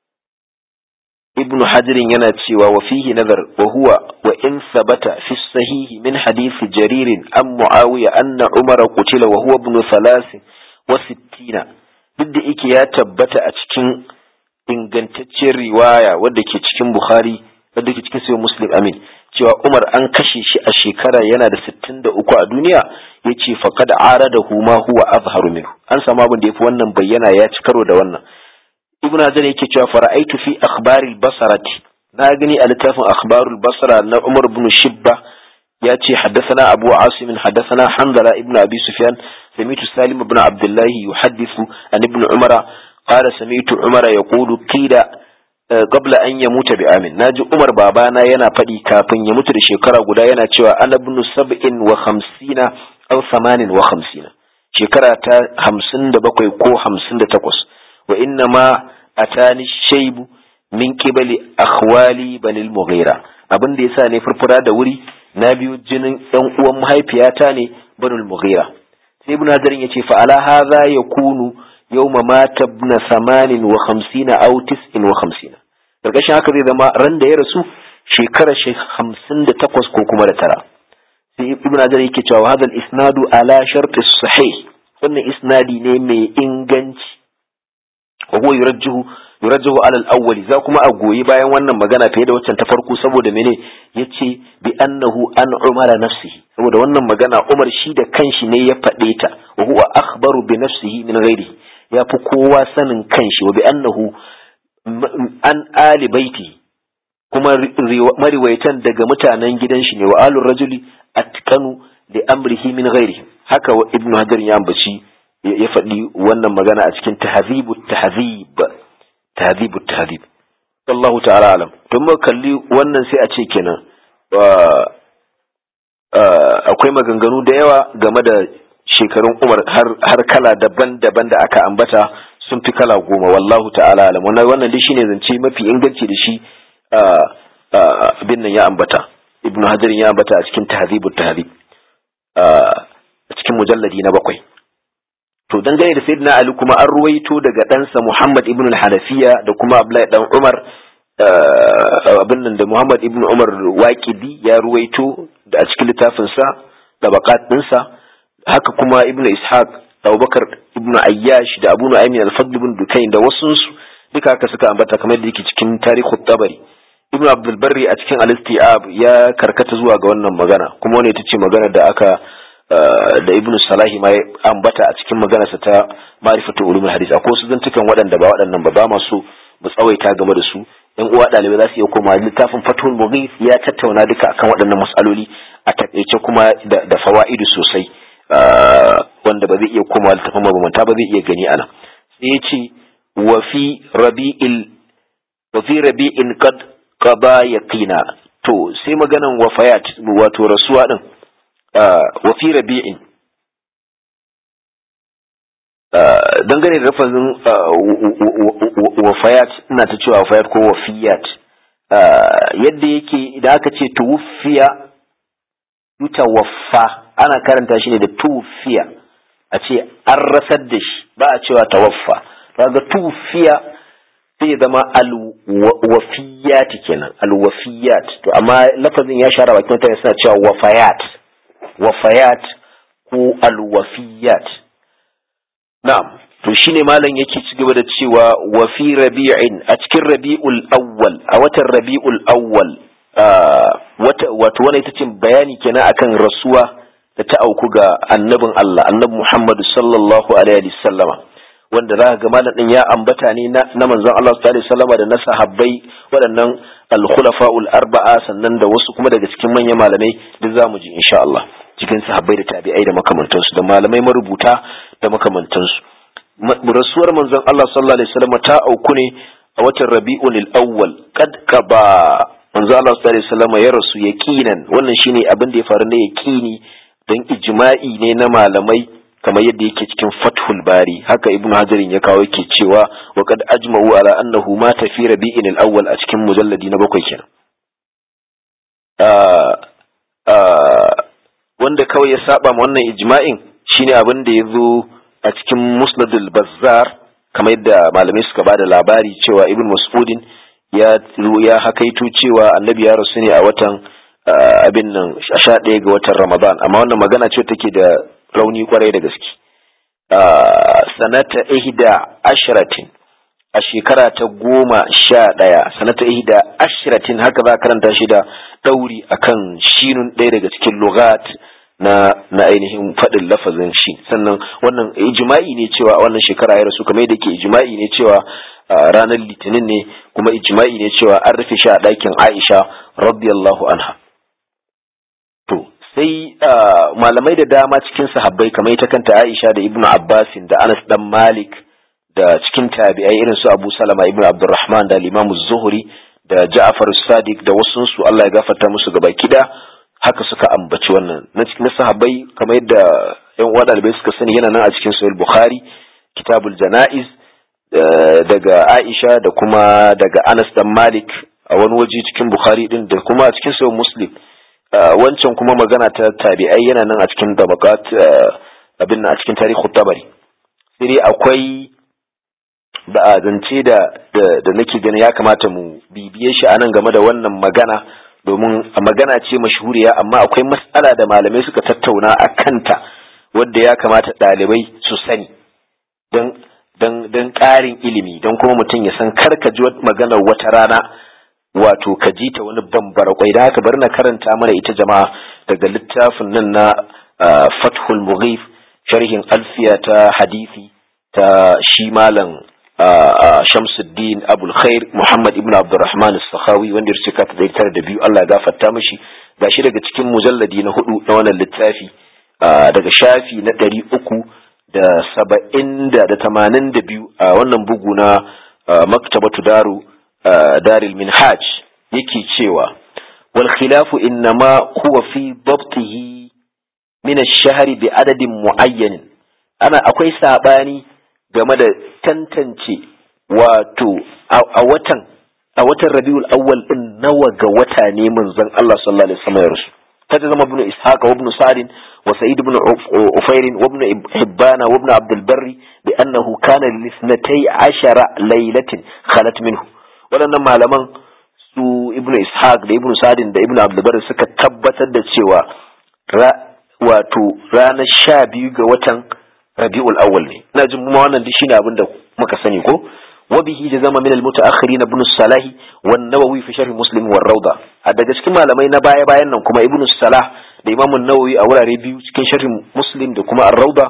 ibnu hajirin yana cewa wa fihi nazar wa huwa wa in sabata fi sahihi min hadisi jaririn an muawiya anna umara qutila wa huwa ibnu thalath wa sittina duk da yake ya tabbata a cikin ingantacciyar riwaya wadda ke cikin bukhari wadda ke cikin sayo muslim amin cewa umar an kashe shi a shekara yana da sittin da uku a duniya ya ce faƙad aradahu ma huwa azharu minhu an samu abin da ya fi wannan bayyana ya ci karo da wannan ibn hajar yake cewa fara'aitu fi akhbaril basarati na gani a littafin akhbarul basra na umar ibn shibba ya ce haddathana abu asim haddathana hanzala ibn abi sufyan sami'tu salim ibn abdullah yuhaddithu an ibn umara qala sami'tu umara yaqulu qila qabla an yamuta bi amin naji umar babana yana faɗi kafin ya mutu da shekara guda yana cewa ana ibn sab'in wa khamsina aw thamanin wa khamsina shekara ta hamsin da bakwai ko hamsin da takwas wa inna ma atani shaibu min qibali akhwali banil mughira abin da yasa ne furfura da wuri na biyu jinin ɗan uwan mahaifiyata ne banul mughira sai ibn hadarin yace fa ala hadha yakunu yawma mata ibn samanin wa khamsina aw tis'in wa khamsina karkashin haka zai zama ran da ya rasu shekara shi hamsin da takwas ko kuma da tara sai ibn hajar yake cewa hadal isnadu ala sharti sahih wannan isnadi ne mai inganci wa huwa yurajjihu yurajjihu ala al-awwal za kuma a goyi bayan wannan magana fiye da waccan ta farko saboda mene yace bi annahu an umara nafsihi saboda wannan magana Umar shi da kanshi ne ya faɗe ta wa huwa akhbaru bi nafsihi min ghairihi ya fi kowa sanin kanshi wa bi annahu an ali baiti kuma mariwaitan daga mutanen gidan shi ne wa alur rajuli atqanu li amrihi min ghairihi haka wa ibnu hajar ya ambaci ya faɗi wannan magana a cikin tahzibu tahzib tahzibu tahzib wallahu ta'ala alam to mu kalli wannan sai a ce kenan akwai maganganu da yawa game da shekarun umar har kala daban-daban da aka ambata sun fi kala goma wallahu ta'ala alam wannan wannan dai shine zance mafi inganci da shi abin nan ya ambata ibnu hajar ya ambata a cikin tahzibut tahzib a cikin mujalladi na bakwai to dangane da sayyidina ali kuma an ruwaito daga ɗansa muhammad ibn al-hanafiya da kuma abdullahi dan umar abin nan da muhammad ibn umar waqidi ya ruwaito da a cikin littafinsa da bakat ɗinsa haka kuma ibn ishaq da abubakar ibn ayyash da abu nu'aymin al-fadl ibn dukain da wasunsu duka haka suka ambata kamar da yake cikin tarihu tabari ibn abdul barri a cikin al-istiab ya karkata zuwa ga wannan magana kuma wani ita ce magana da aka da ibn salahi ma ambata a cikin maganarsa ta ma'rifatu ulumul hadith akwai su zantukan waɗanda ba waɗannan ba ba masu mu tsawaita game da su yan uwa ɗalibai za su iya koma littafin fatul mughith ya tattauna duka akan waɗannan mas'aloli a takaice kuma da fawa'idu sosai wanda ba zai iya koma littafin mabamanta ba zai iya gani ana sai ya ce wa fi rabi'il wa fi rabi'in qad qada yaqina to sai maganan wafayat wato rasuwa din wa fi rabi'in dangane da rafazin wafayat ina ta cewa wafayat ko wafiyat yadda yake idan aka ce tuwfiya yutawaffa ana karanta shi ne da tuwfiya a ce an rasar da shi ba a cewa tawaffa kaga tuwfiya sai zama alwafiyat kenan alwafiyat to amma lafazin ya shara bakin mutane suna cewa wafayat wafayat ko alwafiyat na'am to shine malam yake ci gaba da cewa wa fi rabi'in a cikin rabi'ul awwal a watan rabi'ul awwal wato wani ita ce bayani kenan akan rasuwa da ta auku ga annabin Allah annabi Muhammadu sallallahu alaihi wasallama wanda za ga malam din ya ambata ne na manzon Allah sallallahu alaihi wasallama da na sahabbai waɗannan al-khulafa'ul arba'a sannan da wasu kuma daga cikin manyan malamai duk zamu ji insha Allah cikin sahabbai da tabi'ai da makamantansu da malamai marubuta da makamantansu rasuwar manzon Allah sallallahu alaihi wasallam ta auku ne a watan Rabi'ul Awwal kad kaba manzon Allah sallallahu alaihi wasallam ya rasu yaqinan wannan shine abin da ya faru na yaqini dan ijma'i ne na malamai kamar yadda yake cikin Fathul Bari haka Ibn Hajar ya kawo yake cewa wa kad ajma'u ala annahu mata fi Rabi'il Awwal a cikin mujalladi na bakwai kenan wanda kawai ya saba ma wannan ijma'in shine abin da ya zo a cikin musnadul bazzar kamar yadda malamai suka bada labari cewa ibn mas'udin ya ya hakaito cewa annabi ya rasu ne a watan abin nan sha ɗaya ga watan ramadan amma wannan magana ce take da rauni kwarai da gaske sanata ihda ashratin a shekara ta goma sha ɗaya sanata ihda ashratin haka za a karanta shi da ɗauri akan shinun ɗaya daga cikin lugat na na ainihin faɗin lafazin shi sannan wannan ijma'i ne cewa wannan shekara ya rasu kamar yadda ke ijma'i ne cewa ranar litinin ne kuma ijma'i ne cewa an rufe shi a ɗakin Aisha radiyallahu anha to sai malamai da dama cikin sahabbai kamar ita kanta Aisha da Ibnu Abbasin da Anas dan Malik da cikin tabi'ai irin su Abu Salama Ibnu Abdurrahman da Imam Zuhri da Ja'far Sadiq da wasu su Allah ya gafarta musu gaba kida haka suka ambaci wannan na cikin sahabbai kamar yadda yan uwa dalibai suka sani yana nan a cikin sahih bukhari kitabul janaiz daga aisha da kuma daga anas dan malik a wani waje cikin bukhari din da kuma a cikin sahih muslim wancan kuma magana ta tabi'ai yana nan a cikin tabaqat abin a cikin tarihi tabari sai dai akwai ba zance da da nake ganin ya kamata mu bibiye shi anan game da wannan magana domin magana ce mashhuriya amma akwai matsala da malamai suka tattauna a kanta wadda ya kamata ɗalibai su sani don don don ƙarin ilimi don kuma mutum ya san kar ka ji maganar wata rana wato ka ji ta wani bambara kwai da haka bari na karanta mana ita jama'a daga littafin nan na fathul mughif sharhin alfiya ta hadisi ta shi malam Shamsuddin Abul Khair Muhammad ibn Abdurrahman As-Sakhawi wanda ya cika ta tara da biyu Allah ya gafarta mishi gashi daga cikin mujalladi na hudu na wannan littafi daga shafi na ɗari uku da saba'in da da tamanin da biyu a wannan bugu na maktabatu daru daril minhaj yake cewa wal khilafu innama huwa fi dabtihi min ash-shahri bi adadin muayyan ana akwai sabani game da tantance wato a watan a watan Rabiul Awwal din nawa ga wata ne manzon Allah sallallahu alaihi wasallam ya rasu kaje zama ibn Ishaq wa ibn Sa'd wa Sa'id ibn Ufair wa ibn Hibban wa ibn Abd al-Barr bi annahu kana li 12 laylatin khalat minhu wadannan malaman su ibn Ishaq da ibn Sa'd da ibn Abd al-Barr suka tabbatar da cewa wato ranar 12 ga watan rabi'ul awwal ne ina jin kuma wannan duk shine abin da muka sani ko wa bihi da zama min al-mutaakhirin ibn salah wa an-nawawi fi sharh muslim wa rawda a daga cikin malamai na baya bayan nan kuma ibn salah da imam an-nawawi a wurare biyu cikin sharh muslim da kuma ar-rawda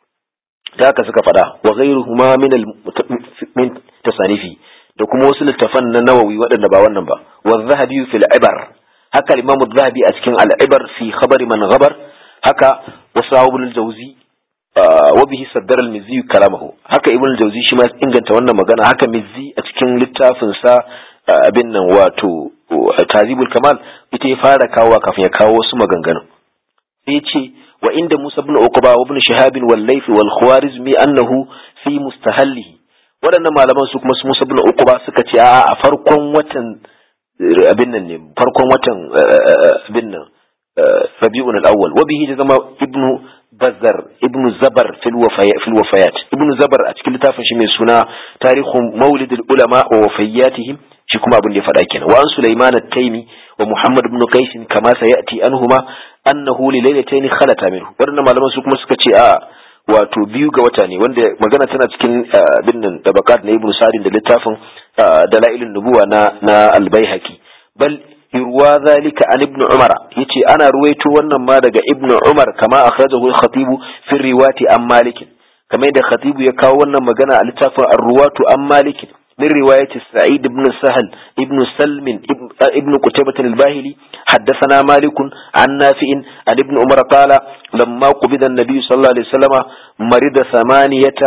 da haka suka fada wa ghayruhuma min min tasanifi da kuma wasu littafan na nawawi waɗanda ba wannan ba wa zahabi fil ibar haka imam az-zahabi a cikin al-ibar fi khabar man ghabar haka wasu al-jawzi wabihi saddar al-mizzi kalamahu haka ibn al-jawzi shi ma inganta wannan magana haka mizzi a cikin littafin sa abin nan wato tazibul kamal ita ya fara kawo kafin ya kawo wasu maganganu sai ce wa inda musa ibn uqba wa ibn shihab wal layth wal khawarizmi annahu fi mustahallihi waɗannan malaman su kuma su musa ibn uqba suka ce a a farkon watan abin nan ne farkon watan abin nan rabi'un al-awwal wa bihi zama ibnu bazar ibnu zabar fil wafayat ibnu zabar a cikin littafin shi mai suna tarihun maulidul ulama wa wafayatihim shi kuma abin da ya faɗa kenan wa an sulaiman at-taimi wa muhammad ibn qais kama sayati anhuma annahu li laylatayn khalata minhu wannan malaman su kuma suka ce a wato biyu ga wata ne wanda magana tana cikin bin nan tabaqat na ibnu sa'id da littafin dalailun nubuwa na na al-baihaqi bal yurwa zalika an ibn umar yace ana ruwaito wannan ma daga ibn umar kama akhrajahu al-khatib fi riwati an malik kamar da khatibu ya kawo wannan magana a littafin ar-ruwatu an malik min riwayati sa'id ibn sahal ibn salm ibn qutaybah al-bahili حدثنا مالك عن نافع عن ابن عمر قال لما قبض النبي صلى الله عليه وسلم مرض ثمانية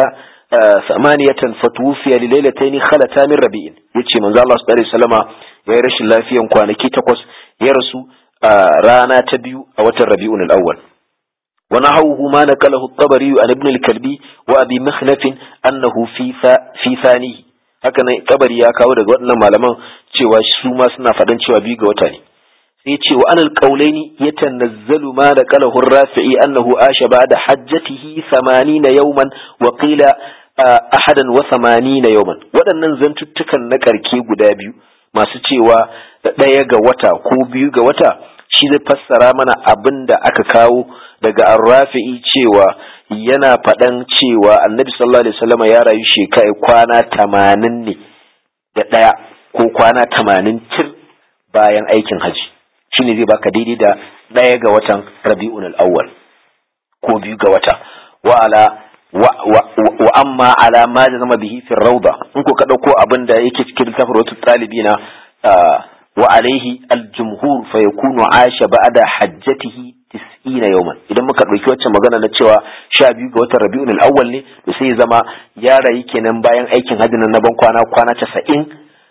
ثمانية فتوفي لليلتين خلتا من ربيع يتشي من الله صلى الله عليه وسلم ya yi rashin lafiyan kwanaki takwas ya rasu a rana ta biyu a watan rabi'un al-awwal wa nahawhu ma naqalahu at-tabari an ibn al-kalbi wa abi makhlaf annahu fi fi thani haka nan tabari ya kawo daga waɗannan malaman cewa su ma suna faɗan cewa biyu ga wata ne sai ce wa anal qawlaini yatanazzalu ma naqalahu ar-rafi'i annahu asha ba'da hajjatihi 80 yawman wa qila ahadan wa 80 yawman waɗannan zantuttukan na karke guda biyu masu cewa ɗaya ga wata ko biyu ga wata shi zai fassara mana abin da aka kawo daga arrafi'i cewa yana faɗan cewa annabi sallallahu alaihi wasallam ya rayu shekaru kwana tamanin ne da ɗaya ko kwana tamanin tir bayan aikin haji shine zai baka daidai da ɗaya ga watan rabi'un al-awwal ko biyu ga wata wa ala wa amma ala ma da zama bihi fi rauda in ko ka dauko abin da yake cikin littafin wata talibina wa alaihi aljumhur fa yakunu asha ba'da hajjatihi 90 yawman idan muka dauki wacce magana na cewa 12 ga watan rabiul awwal ne to sai zama ya rayu kenan bayan aikin hajji na ban kwana kwana 90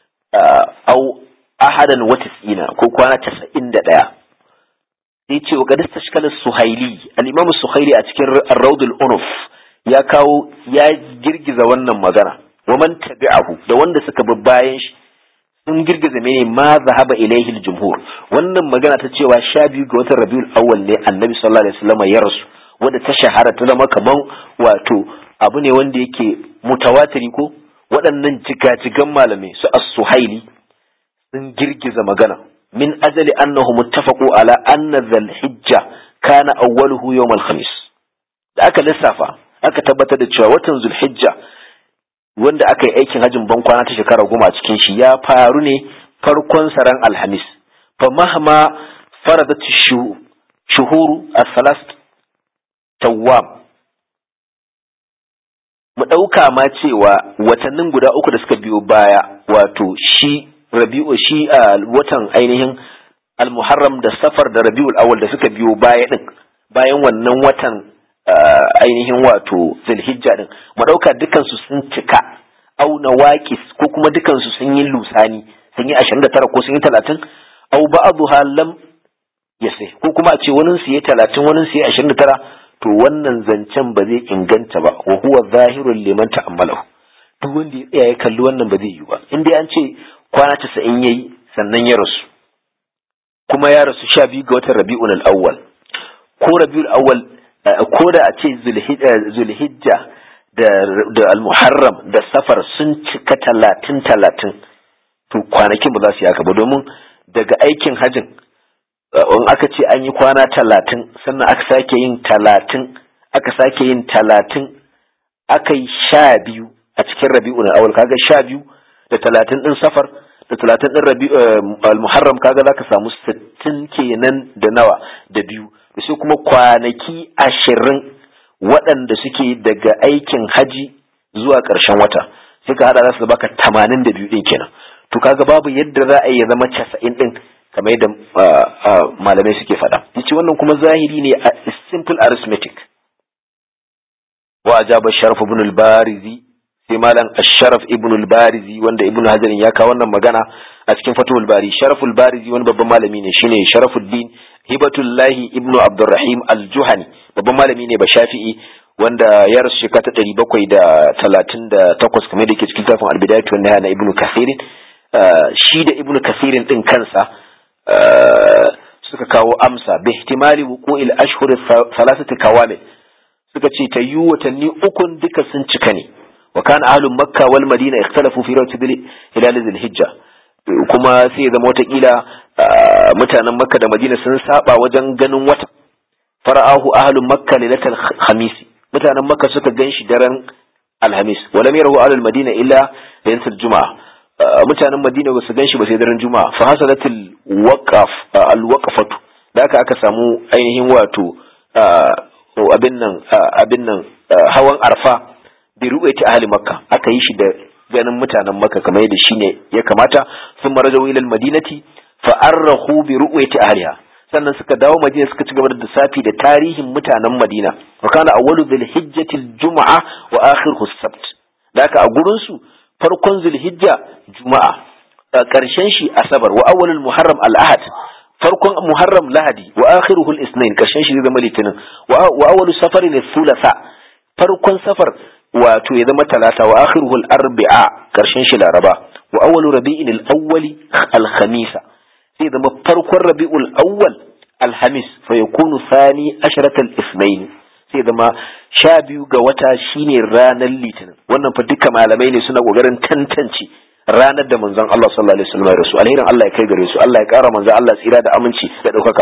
au ahadan wa 90 ko kwana 91 sai ce wa qad tashkala suhaili al-imam suhaili a cikin ar-rawdul unuf ya kawo ya girgiza wannan magana wa man tabi'ahu da wanda suka bi bayan shi sun girgiza mene ma zahaba ilaihi al-jumhur wannan magana ta cewa sha biyu ga watan rabiul awwal ne annabi sallallahu alaihi wasallam ya rasu wanda ta shahara ta zama kaman wato abu ne wanda yake mutawatiri ko waɗannan jigajigan malamai su as-suhaili sun girgiza magana min ajali annahu muttafaqu ala anna dhal hijja kana awwaluhu yawm al-khamis da aka lissafa aka tabbatar da cewa watan zulhijja wanda aka yi aikin hajjin ban kwana ta shekara goma a cikin shi ya faru ne farkon saran alhamis fa mahma faradat shuhuru as-salas tawwam mu ɗauka ma cewa watannin guda uku da suka biyo baya wato shi rabi'u shi a watan ainihin al-muharram da safar da rabi'ul awwal da suka biyo baya din bayan wannan watan ainihin wato zulhijja din mu ɗauka dukansu sun cika au nawaqis ko kuma dukansu sun yi lusani sun yi 29 ko sun yi 30 au ba'dha lam yasai ko kuma a ce wani su yi 30 wani su yi 29 to wannan zancen ba zai inganta ba wa huwa zahirun liman ta'ammalahu duk wanda ya tsaya ya kalli wannan ba zai yi ba in dai an ce kwana 90 yayi sannan ya rasu kuma ya rasu 12 ga watan Rabiul Awwal ko Rabiul Awwal ko da a ce Zulhijja da da Al-Muharram da Safar sun cika 30 30 to kwanakin ba za su yi haka ba domin daga aikin hajin in aka ce an yi kwana talatin sannan aka sake yin talatin aka sake yin talatin aka yi sha biyu a cikin rabi'u na awal kaga sha biyu da talatin din safar da talatin din rabi al-muharram kaga zaka samu sittin kenan da nawa da biyu da sai kuma kwanaki ashirin waɗanda suke daga aikin haji zuwa ƙarshen wata sai ka hada za su baka tamanin da biyu ɗin kenan to kaga babu yadda za a yi ya zama casa'in ɗin kamar yadda malamai suke faɗa yace wannan kuma zahiri ne a simple arithmetic wa ajaba sharaf ibn al-barizi sai malam asharaf ibn al-barizi wanda ibn hajar ya kawo wannan magana a cikin fatul bari sharaf al-barizi wani babban malami ne shine sharafuddin hibatullahi ibn abdurrahim al-juhani babban malami ne ba shafi'i wanda ya rasu shekara ta ɗari bakwai da talatin da takwas kamar da ke cikin tafin albidayatu wanda na ibn kasirin shi da ibn kasirin ɗin kansa suka kawo amsa bi ihtimali wuqu'il ashhur thalathati kawamil suka ce ta yi watanni ukun duka sun cika ne wa kana ahlul makka wal madina ikhtalafu fi rawti hilal dhil hijja kuma sai ya zama watakila mutanen makka da madina sun saba wajen ganin wata fara'ahu ahlul makka lailatul khamis mutanen makka suka ganshi daren alhamis walam yarahu ahlul madina illa lailatul juma'a mutanen madina ba su gan shi ba sai daren juma'a fa hasalatul waqaf alwaqfatu da aka aka samu ainihin wato abin nan abin nan hawan arfa bi ru'yati ahli makka aka yi shi da ganin mutanen makka kamar yadda shine ya kamata sun marajaw ila almadinati fa arrahu bi ru'yati ahliha sannan suka dawo madina suka ci gaba da lissafi da tarihin mutanen madina wa kana awwalu dhil hijjati aljum'a wa akhiruhu as-sabt da aka a gurin su farkon zulhijja juma'a ƙarshen shi asabar wa awwalul muharram al-ahad farkon muharram lahadi wa akhiruhu al-ithnain ƙarshen shi zai zama litinin wa awwalu safarin thulatha farkon safar wato ya zama talata wa akhiruhu al-arbi'a ƙarshen shi laraba wa awwalu rabi'in al-awwali al-khamisa sai zama farkon rabi'ul awwal al-hamis fa yakunu thani asharata al-ithnain sai zama sha biyu ga wata shine ranar litinin wannan fa duka malamai ne suna kokarin tantance ranar da manzon Allah sallallahu alaihi wasallam ya rasu alherin Allah ya kai gare su Allah ya kara manzon Allah tsira da aminci da daukaka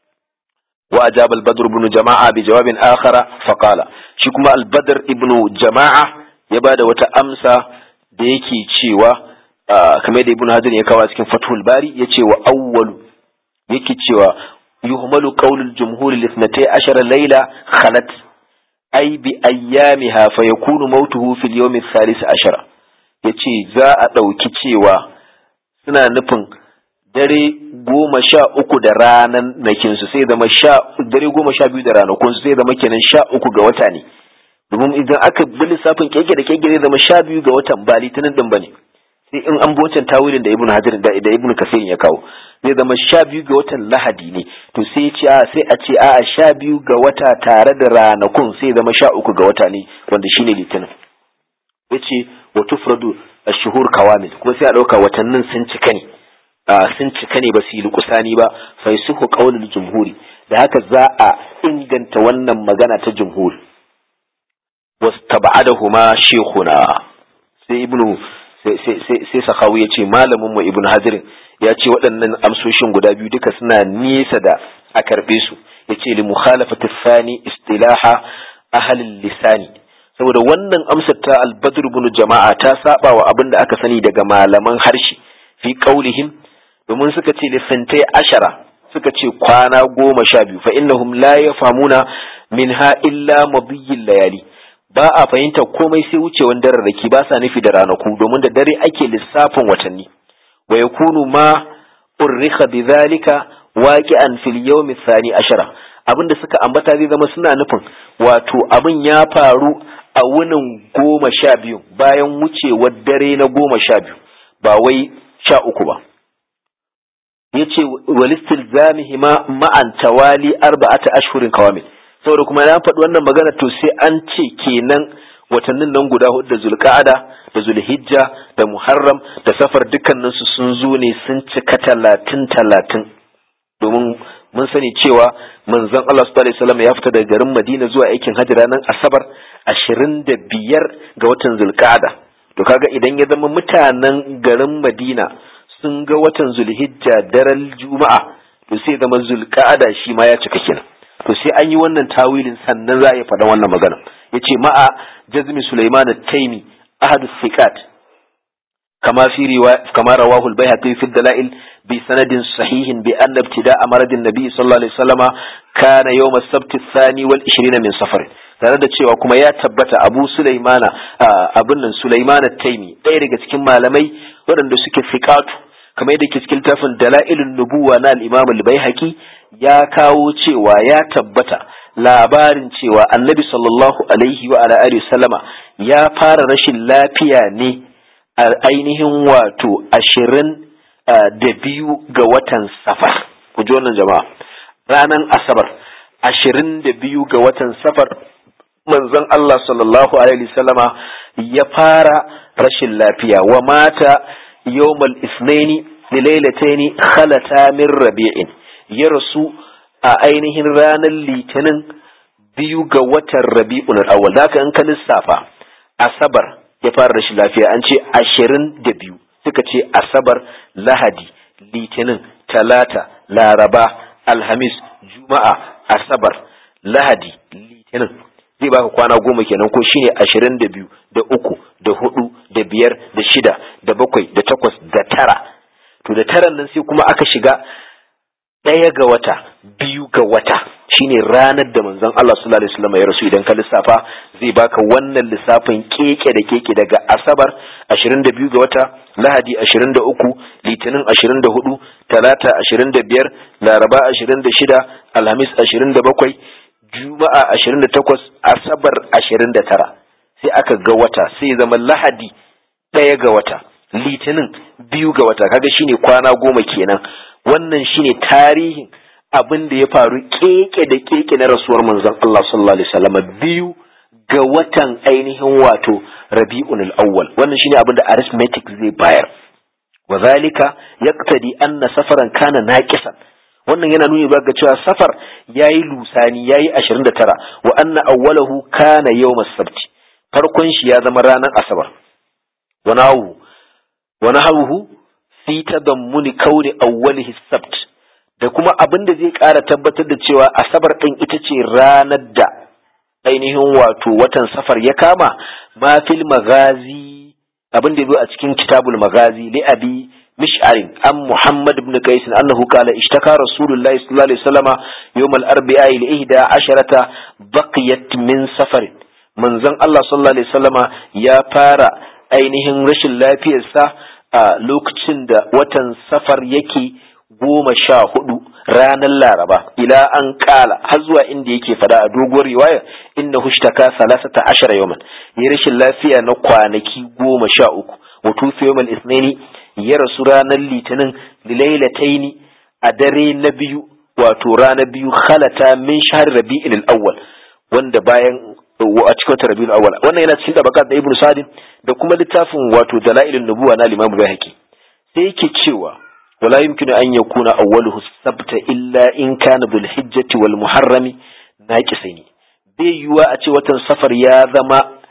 wa ajaba al-badr ibn jama'a bi jawabin akhara fa qala shi kuma al-badr ibn jama'a ya bada wata amsa da yake cewa kamar da ibn hajar ya kawo cikin fathul bari yace wa awwalu yake cewa yuhmalu qawlul jumhur li ashara layla khalat ay bi ayyamiha fa yakunu mautuhu fil yawm ath-thalith ashara yace za a dauki cewa suna nufin dare goma sha uku da ranan nakin su sai zama sha dare goma sha biyu da ranakun su sai zama kenan sha uku ga wata ne domin idan aka bi lissafin keke da keke zai zama sha biyu ga watan ba litinin din bane sai in an bi wancan tawilin da ibnu hajar da ibnu kasir ya kawo zai zama sha biyu ga watan lahadi ne to sai ce a sai a ce a sha biyu ga wata tare da ranakun sai zama sha uku ga wata ne wanda shine litinin yace wa tufradu ash-shuhur kawamil kuma sai a dauka watannin sun cika ne sun cika ne ba su yi lukusani ba fa yusuhu qawlul jumhuri da haka za a inganta wannan magana ta jumhur wastab'adahuma shaykhuna sai ibnu sai sakawu ya ce malamin mu ibnu hazirin ya ce waɗannan amsoshin guda biyu duka suna nesa da a karɓe su ya ce li mukhalafati thani istilaha ahalin lisani saboda wannan amsar ta albadr ibn jama'a ta saba wa abin da aka sani daga malaman harshe fi qaulihim domin suka ce lissantai ashara suka ce kwana goma sha biyu fa innahum la yafhamuna minha illa madiyil layali ba a fahimta komai sai wucewan dararraki ba sa nufi da ranaku domin da dare ake lissafin watanni wa yakunu ma urrika bidhalika waqi'an fil yawmi thani ashara abinda suka ambata zai zama suna nufin wato abin ya faru a wunin goma sha biyu bayan wucewar dare na goma sha biyu ba wai sha uku ba ya ce walistil zamihi ma ma'an tawali arba'ata ashhurin kawamil saboda kuma na faɗi wannan magana to sai an ce kenan watannin nan guda hudu da zulqa'ada da zulhijja da muharram da safar dukkaninsu sun zo ne sun cika talatin talatin domin mun sani cewa manzon Allah sallallahu alaihi wasallam ya fita daga garin Madina zuwa aikin hajji ranar Asabar 25 ga watan Zulqa'ada to kaga idan ya zama mutanen garin Madina sun ga watan Zulhijja daren Juma'a to sai zama Zulqa'ada shi ma ya cika kenan to sai an yi wannan tawilin sannan za a yi faɗan wannan magana yace ma'a jazmi Sulaiman at-Taimi ahad thiqat كما في رواية كما رواه البيهقي في الدلائل بسند صحيح بأن ابتداء مرض النبي صلى الله عليه وسلم كان يوم السبت الثاني والعشرين من صفر tare da cewa kuma ya tabbata abu sulaimana abin nan sulaimana taimi ɗaya daga cikin malamai waɗanda suke fiƙatu kamar yadda ke cikin tafin dala'ilin nubuwa na al-imam al-baihaqi ya kawo cewa ya tabbata labarin cewa annabi sallallahu alaihi wa ala alihi sallama ya fara rashin lafiya ne a ainihin wato ashirin da biyu ga watan safar ku ji wannan jama'a ranar asabar ashirin da biyu ga watan safar manzon Allah sallallahu alaihi sallama ya fara rashin lafiya wa mata yawmal isnaini lilailataini khalata min rabi'in ya rasu a ainihin ranar litinin biyu ga watan rabi'un al-awwal zaka in ka lissafa asabar ya fara rashin lafiya an ce ashirin da biyu suka ce asabar lahadi litinin talata laraba alhamis juma'a asabar lahadi litinin zai baka kwana goma kenan ko shine ashirin da biyu da uku da hudu da biyar da shida da bakwai da takwas da tara to da taran nan sai kuma aka shiga ɗaya ga wata biyu ga wata shine ranar da manzon Allah sallallahu alaihi wasallam ya rasu idan ka lissafa zai baka wannan lissafin keke da keke daga asabar 22 ga wata lahadi 23 litinin 24 talata 25 laraba 26 alhamis 27 juma'a 28 asabar 29 sai aka ga wata sai zama lahadi ɗaya ga wata litinin biyu ga wata kaga shine kwana goma kenan wannan shine tarihin abin da ya faru keke da keke na rasuwar manzon Allah sallallahu alaihi wasallam biyu ga watan ainihin wato Rabi'un al-Awwal wannan shine abin da arithmetic zai bayar wa zalika yaqtadi anna safaran kana naqisan wannan yana nuni ga cewa safar yayi lusani yayi 29 wa anna awwalahu kana yawm as-sabt farkon shi ya zama ranar asabar wa nahu wa nahu fi tadammuni kauni awwalihi as-sabt da kuma abin da zai ƙara tabbatar da cewa asabar ɗin ita ce ranar da ainihin wato watan safar ya kama ma fil magazi abin da zo a cikin kitabul magazi li abi mish'arin an muhammad ibn qais annahu qala ishtaka rasulullahi sallallahu alaihi wasallama yawm al-arbi'a li ihda asharata baqiyat min safar manzon Allah sallallahu alaihi wasallama ya fara ainihin rashin lafiyarsa a lokacin da watan safar yake goma sha hudu ranar laraba ila an kala har zuwa inda yake fada a doguwar riwaya inna hushtaka salasata ashara yawman ya rashin lafiya na kwanaki goma sha uku wa tufi yawmal isnaini ya rasu ranar litinin lilailataini a dare na biyu wato ranar biyu khalata min shahr rabi'il al-awwal wanda bayan a cikin wata rabi'ul awwal wannan yana cikin tabaqat da ibnu sadin da kuma littafin wato dalailun nubuwa na al-imam bayhaqi sai yake cewa ولا يمكن أن يكون أوله السبت إلا إن كان ذو الحجة والمحرم ناقصين bai yiwuwa a ce watan safar ya zama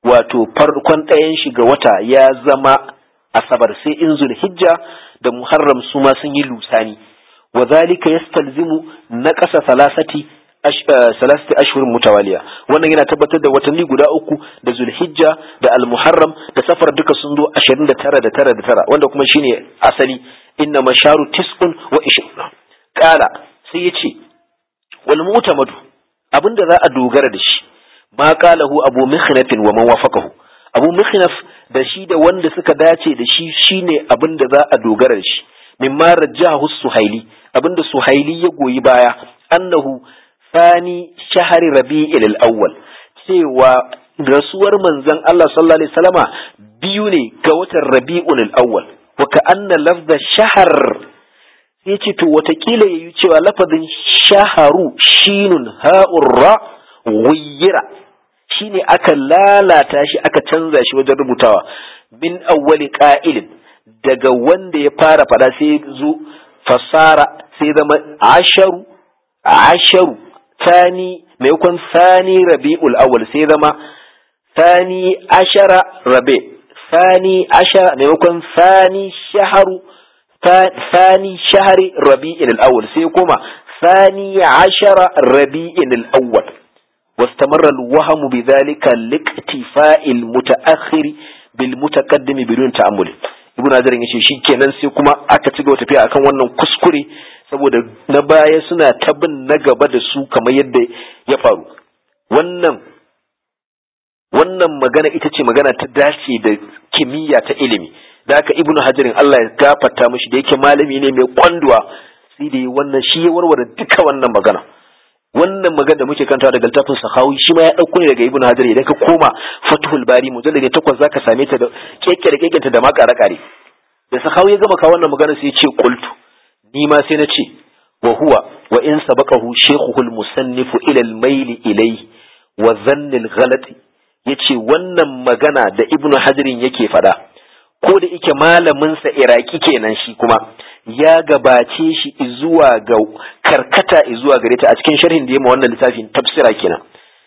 wato farkon ɗayan shi ga wata ya zama asabar sai in zulhijja da muharram su ma sun yi lusani wa zalika yastalzimu naqasa salasati salasati ashhurin mutawaliya wannan yana tabbatar da watanni guda uku da zulhijja da almuharram da safar duka sun zo 29 da tara da tara wanda kuma shine asali inna masharu tis'un wa ishruna qala sai yace wal mu'tamadu abinda za a dogara da shi ma qalahu abu mikhnaf wa man wafaqahu abu mikhnaf da shi da wanda suka dace da shi shine abinda za a dogara da shi mimma rajjahu suhaili abinda suhaili ya goyi baya annahu Sani shahari rabi'il al-awwal cewa rasuwar manzon Allah sallallahu alaihi wasallama biyu ne ga watan rabi'ul al-awwal wa ka'anna lafza shahar sai ce to watakila yayi cewa lafazin shaharu shinun ha'urra ghayyira shine aka lalata shi aka canza shi wajen rubutawa min awwali qa'ilin daga wanda ya fara fada sai zo fasara sai zama asharu asharu ثاني ميكون ثاني ربيع الأول سيدما ثاني عشر ربيع ثاني عشر ميكون ثاني شهر ثاني شهر ربيع الأول سيكون ثاني عشر ربيع الأول واستمر الوهم بذلك لاكتفاء المتأخر بالمتقدم بدون تأمل ibn Hajar ya ce shikenan sai kuma aka ci gaba tafiya akan wannan kuskure saboda na baya suna ta bin na gaba da su kamar yadda ya faru wannan wannan magana ita ce magana ta dace da kimiyya ta ilimi da haka ibnu hajarin Allah ya gafarta mishi da yake malami ne mai kwanduwa sai da wannan shi ya warware duka wannan magana wannan magana da muke kanta daga littafin sahawi shi ma ya dauko ne daga ibnu hajar idan ka koma fathul bari mujallad ne takwas zaka same ta da keke da kekenta da ma kare kare da sahawi ya gama kawo wannan magana sai ya ce qultu ni ma sai na ce wa huwa wa in sabaqahu shaykhuhu al-musannifu ila al-mayl ilayhi wa dhann al-ghalat yace wannan magana da ibnu hajarin yake fada ko da yake malamin sa iraki kenan shi kuma ya gabace shi zuwa ga karkata zuwa gare ta a cikin sharhin da ya ma wannan littafin tafsira kenan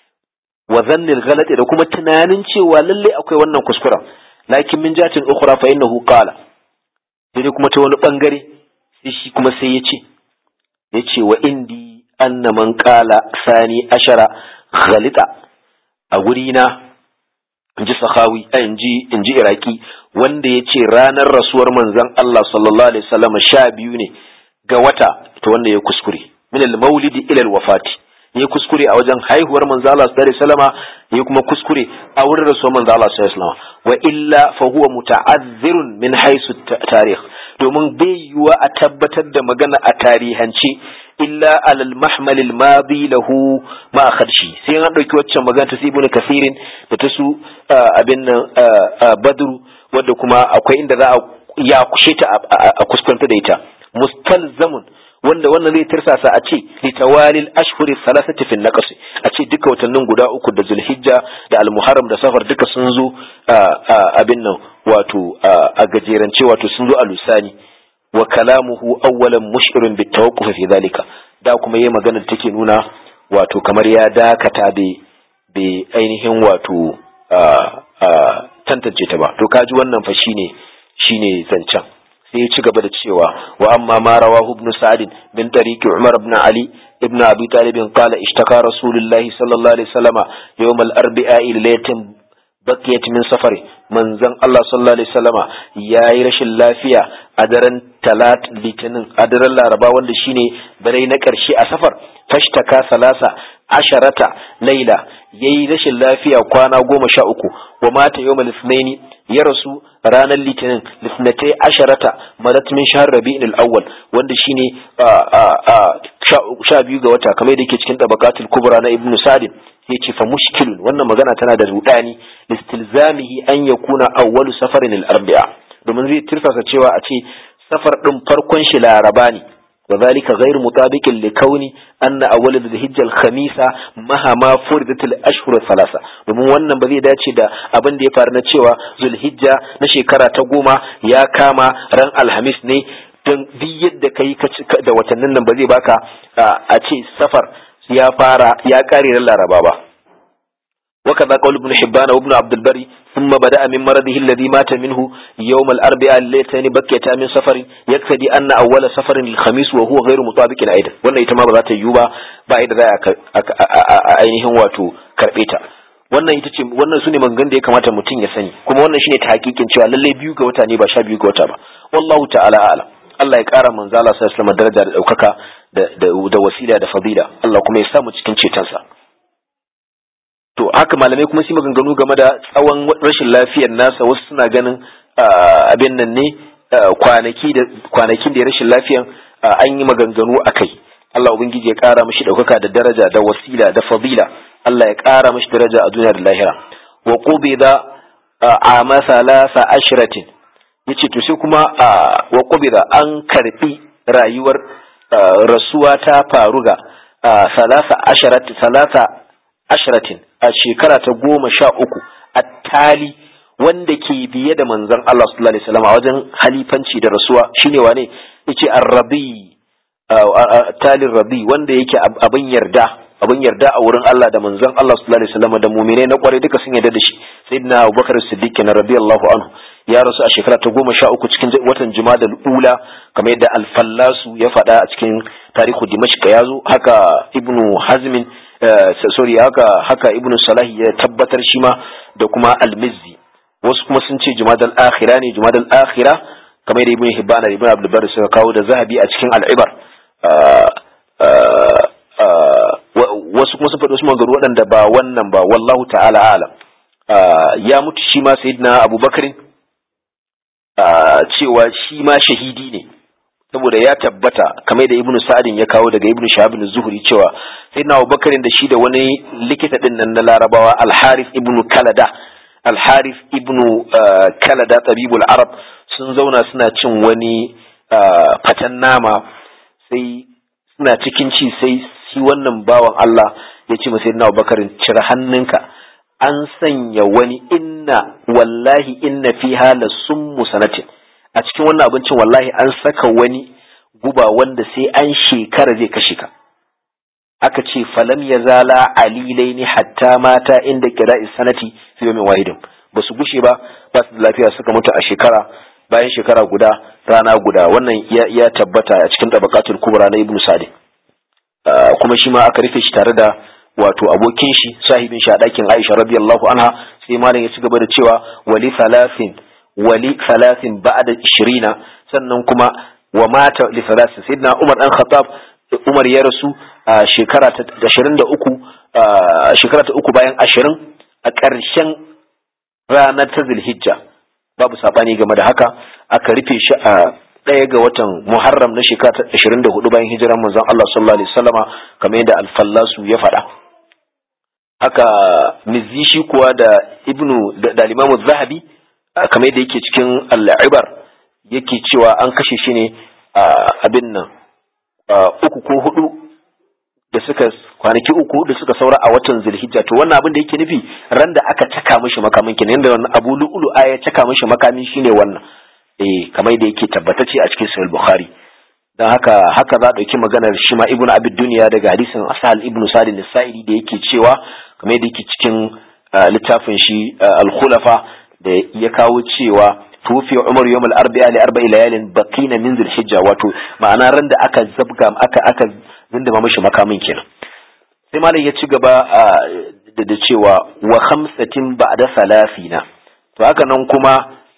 wa dhann al-ghalat da kuma tunanin cewa lalle akwai wannan kuskuren lakin min jatin ukhra fa innahu qala sai kuma ta wani bangare sai shi kuma sai ya ce ya ce wa indi anna man kala sani ashara ghalita a guri na in ji sahawi in ji in ji iraki wanda ya ce ranar rasuwar manzon Allah sallallahu alaihi wasallam sha biyu ne ga wata to wanda ya kuskure min al-maulidi ila al-wafati ya kuskure a wajen haihuwar manzo Allah sallallahu alaihi wasallama ya kuma kuskure a wurin rasuwar manzo Allah sallallahu alaihi wasallama wa illa fa huwa muta'azzirun min haisu tarikh domin bai yiwuwa a tabbatar da magana a tarihance illa alal mahmal al madi lahu ma kharshi sai an dauki waccan magana ta ibnu kasirin da ta su abin nan badru wanda kuma akwai inda za a ya kushe ta a kuskanta da ita mustalzamun wanda wannan zai tirsasa a ce litawalil ashhuri salasati fi naqas a ce duka watannin guda uku da zulhijja da almuharram da safar duka sun zo abin nan wato a gajerance wato sun zo a lusani wa kalamuhu awwalan mushirun bit tawaqquf fi dhalika da kuma yayi magana da take nuna wato kamar ya dakata bai ainihin wato tantance ta ba to kaji wannan fa shine shine zancen sai ya ci gaba da cewa wa amma ma rawahu ibn sa'd bin tariqi umar ibn ali ibn abi talib qala ishtaka rasulullahi sallallahu alaihi wasallama yawm al-arbi'a laylatin bakiyat min safari manzon Allah sallallahu alaihi wasallama yayi rashin lafiya a daren talat litinin a daren laraba wanda shine dare na karshe a safar fashtaka salasa asharata laila yayi rashin lafiya kwana goma sha uku wa mata yawmal ithnaini ya rasu ranar litinin lisnatai asharata madat min shahr rabi'in al-awwal wanda shine sha biyu ga wata kamar da yake cikin tabaqatul kubra na ibnu sa'd yace fa mushkilun wannan magana tana da rudani listilzamihi an yakuna awwalu safarin al-arbi'a domin zai tirsasa cewa a ce safar din farkon shi laraba ne وذلك غير مطابق لكون أن أول ذي الهجة الخميسة مهما فردت الأشهر الثلاثة domin wannan ba zai dace da abin da ya faru na cewa zulhijja na shekara ta goma ya kama ran alhamis ne don duk yadda ka yi da watannin nan ba zai baka a ce safar ya fara ya kare ran laraba ba وكذا قول ابن حبان وابن عبد البر ثم بدأ من مرضه الذي مات منه يوم الأربعاء الليلتين بكيتا من سفر يقتدي أن أول سفر الخميس وهو غير مطابق أيضا وانا يتما بذات يوبا بعد ذلك ainihin wato karbe ta wannan ita ce wannan sune maganganun da ya kamata mutum ya sani kuma wannan shine ta hakikin cewa lalle biyu ga wata ne ba sha biyu ga wata ba wallahu ta'ala a'lam Allah ya kara manzo Allah sallallahu alaihi wasallam daraja da daukaka da da wasila da fadila Allah kuma ya sa mu cikin cetonsa to haka malamai kuma su maganganu game da tsawon rashin lafiyar nasa wasu suna ganin abin nan ne kwanaki da kwanakin da ya rashin lafiyan an yi maganganu a kai Allah ubangiji ya kara mishi daukaka da daraja da wasila da fadila Allah ya kara mishi daraja a duniya da lahira wa qubida a masalasa ashratin yace to sai kuma wa qubida an karbi rayuwar rasuwa ta faru ga salasa asharat salasa ashratin a shekara ta goma sha uku a tali wanda ke biye da manzon Allah sallallahu alaihi wasallam a wajen halifanci da rasuwa shine wane yace ar-rabi talin rabi wanda yake abin yarda abin yarda a wurin Allah da manzon Allah sallallahu alaihi wasallam da mu'minai na kware duka sun yarda da shi sayyidina Abubakar Siddiq na radiyallahu anhu ya rasu a shekara ta goma sha uku cikin watan Jumada ula kamar yadda Al-Fallasu ya faɗa a cikin tarihu Dimashq ya zo haka Ibnu Hazmin sorry haka haka Ibnu Salahi ya tabbatar shi ma da kuma Al-Mizzi wasu kuma sun ce Jumadal Akhira ne Jumadal Akhira kamar da Ibn Hibban da Ibn Abdul Barr suka kawo da Zahabi a cikin Al-Ibar wasu kuma sun faɗi wasu magaru waɗanda ba wannan ba wallahu ta'ala alam ya mutu shi ma sayyidina Abubakar cewa shi ma shahidi ne saboda ya tabbata kamar da ibnu sa'adin ya kawo daga ibnu shahab zuhri cewa sai na abubakar da shi da wani likita din nan na larabawa al-harith ibnu kalada al-harith ibnu kalada tabibul arab sun zauna suna cin wani fatan nama sai suna cikin ci sai shi wannan bawan Allah ya ce masa na abubakar cire hannunka an sanya wani inna wallahi inna fiha la summu sanatin a cikin wannan abincin wallahi an saka wani guba wanda sai an shekara zai kashe ka aka ce falam ya zala alilaini hatta mata inda kira'i sanati fi yawmin wahidin ba su gushe ba ba su da lafiya suka mutu a shekara bayan shekara guda rana guda wannan ya, tabbata a cikin tabaqatul kubra na ibnu sa'd kuma shi ma aka rufe shi tare da wato abokin shi sahibin shi a ɗakin Aisha radiyallahu anha sai malam ya ci gaba da cewa wali salasin wali salasin ba'da 20 sannan kuma wa mata li salasin sayyidina Umar dan Khattab Umar ya rasu a shekara ta 23 shekara ta uku bayan 20 a ƙarshen ranar ta Zulhijja babu sabani game da haka aka rufe shi a ɗaya ga watan Muharram na shekara ta 24 bayan hijiran manzon Allah sallallahu alaihi wasallama kamar yadda Al-Fallasu ya faɗa haka mizzi shi kuwa da ibnu da limamu zahabi kamar yadda yake cikin al'ibar yake cewa an kashe shi ne abin nan uku ko hudu da suka kwanaki uku da suka saura a watan zulhijja to wannan abin da yake nufi ran da aka caka mishi makamin kenan yanda wannan abu lu'ulu ya caka mishi makamin shine wannan eh kamar yadda yake tabbatace a cikin sahih bukhari dan haka haka za a ɗauki maganar shi ma ibnu abid duniya daga hadisin asal ibnu sadin nisa'ili da yake cewa kamar yadda yake cikin littafin shi al-khulafa da ya kawo cewa tufi umar yawm al-arba'a li arba'i layalin baqina min zulhijja wato ma'ana ran da aka zabga aka aka zindama mishi makamin kenan sai malam ya ci gaba da cewa wa khamsatin ba'da salafina to haka nan kuma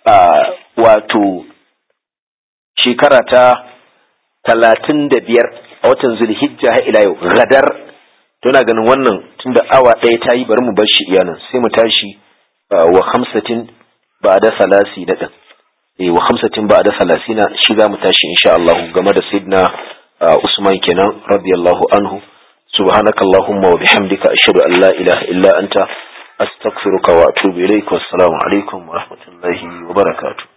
wato shekara ta talatin da biyar a watan zulhijja har ila yau gadar tana ganin wannan tunda awa ɗaya ta yi bari mu bar shi iyanan sai mu tashi wa hamsatin ba da salasi na ɗin eh wa hamsatin ba da salasi na shi za mu tashi insha Allah game da sayyidina Usman kenan radiyallahu anhu subhanakallahumma wa bihamdika ashhadu an la ilaha illa anta astaghfiruka wa atubu ilaik wassalamu alaikum wa rahmatullahi wa barakatuh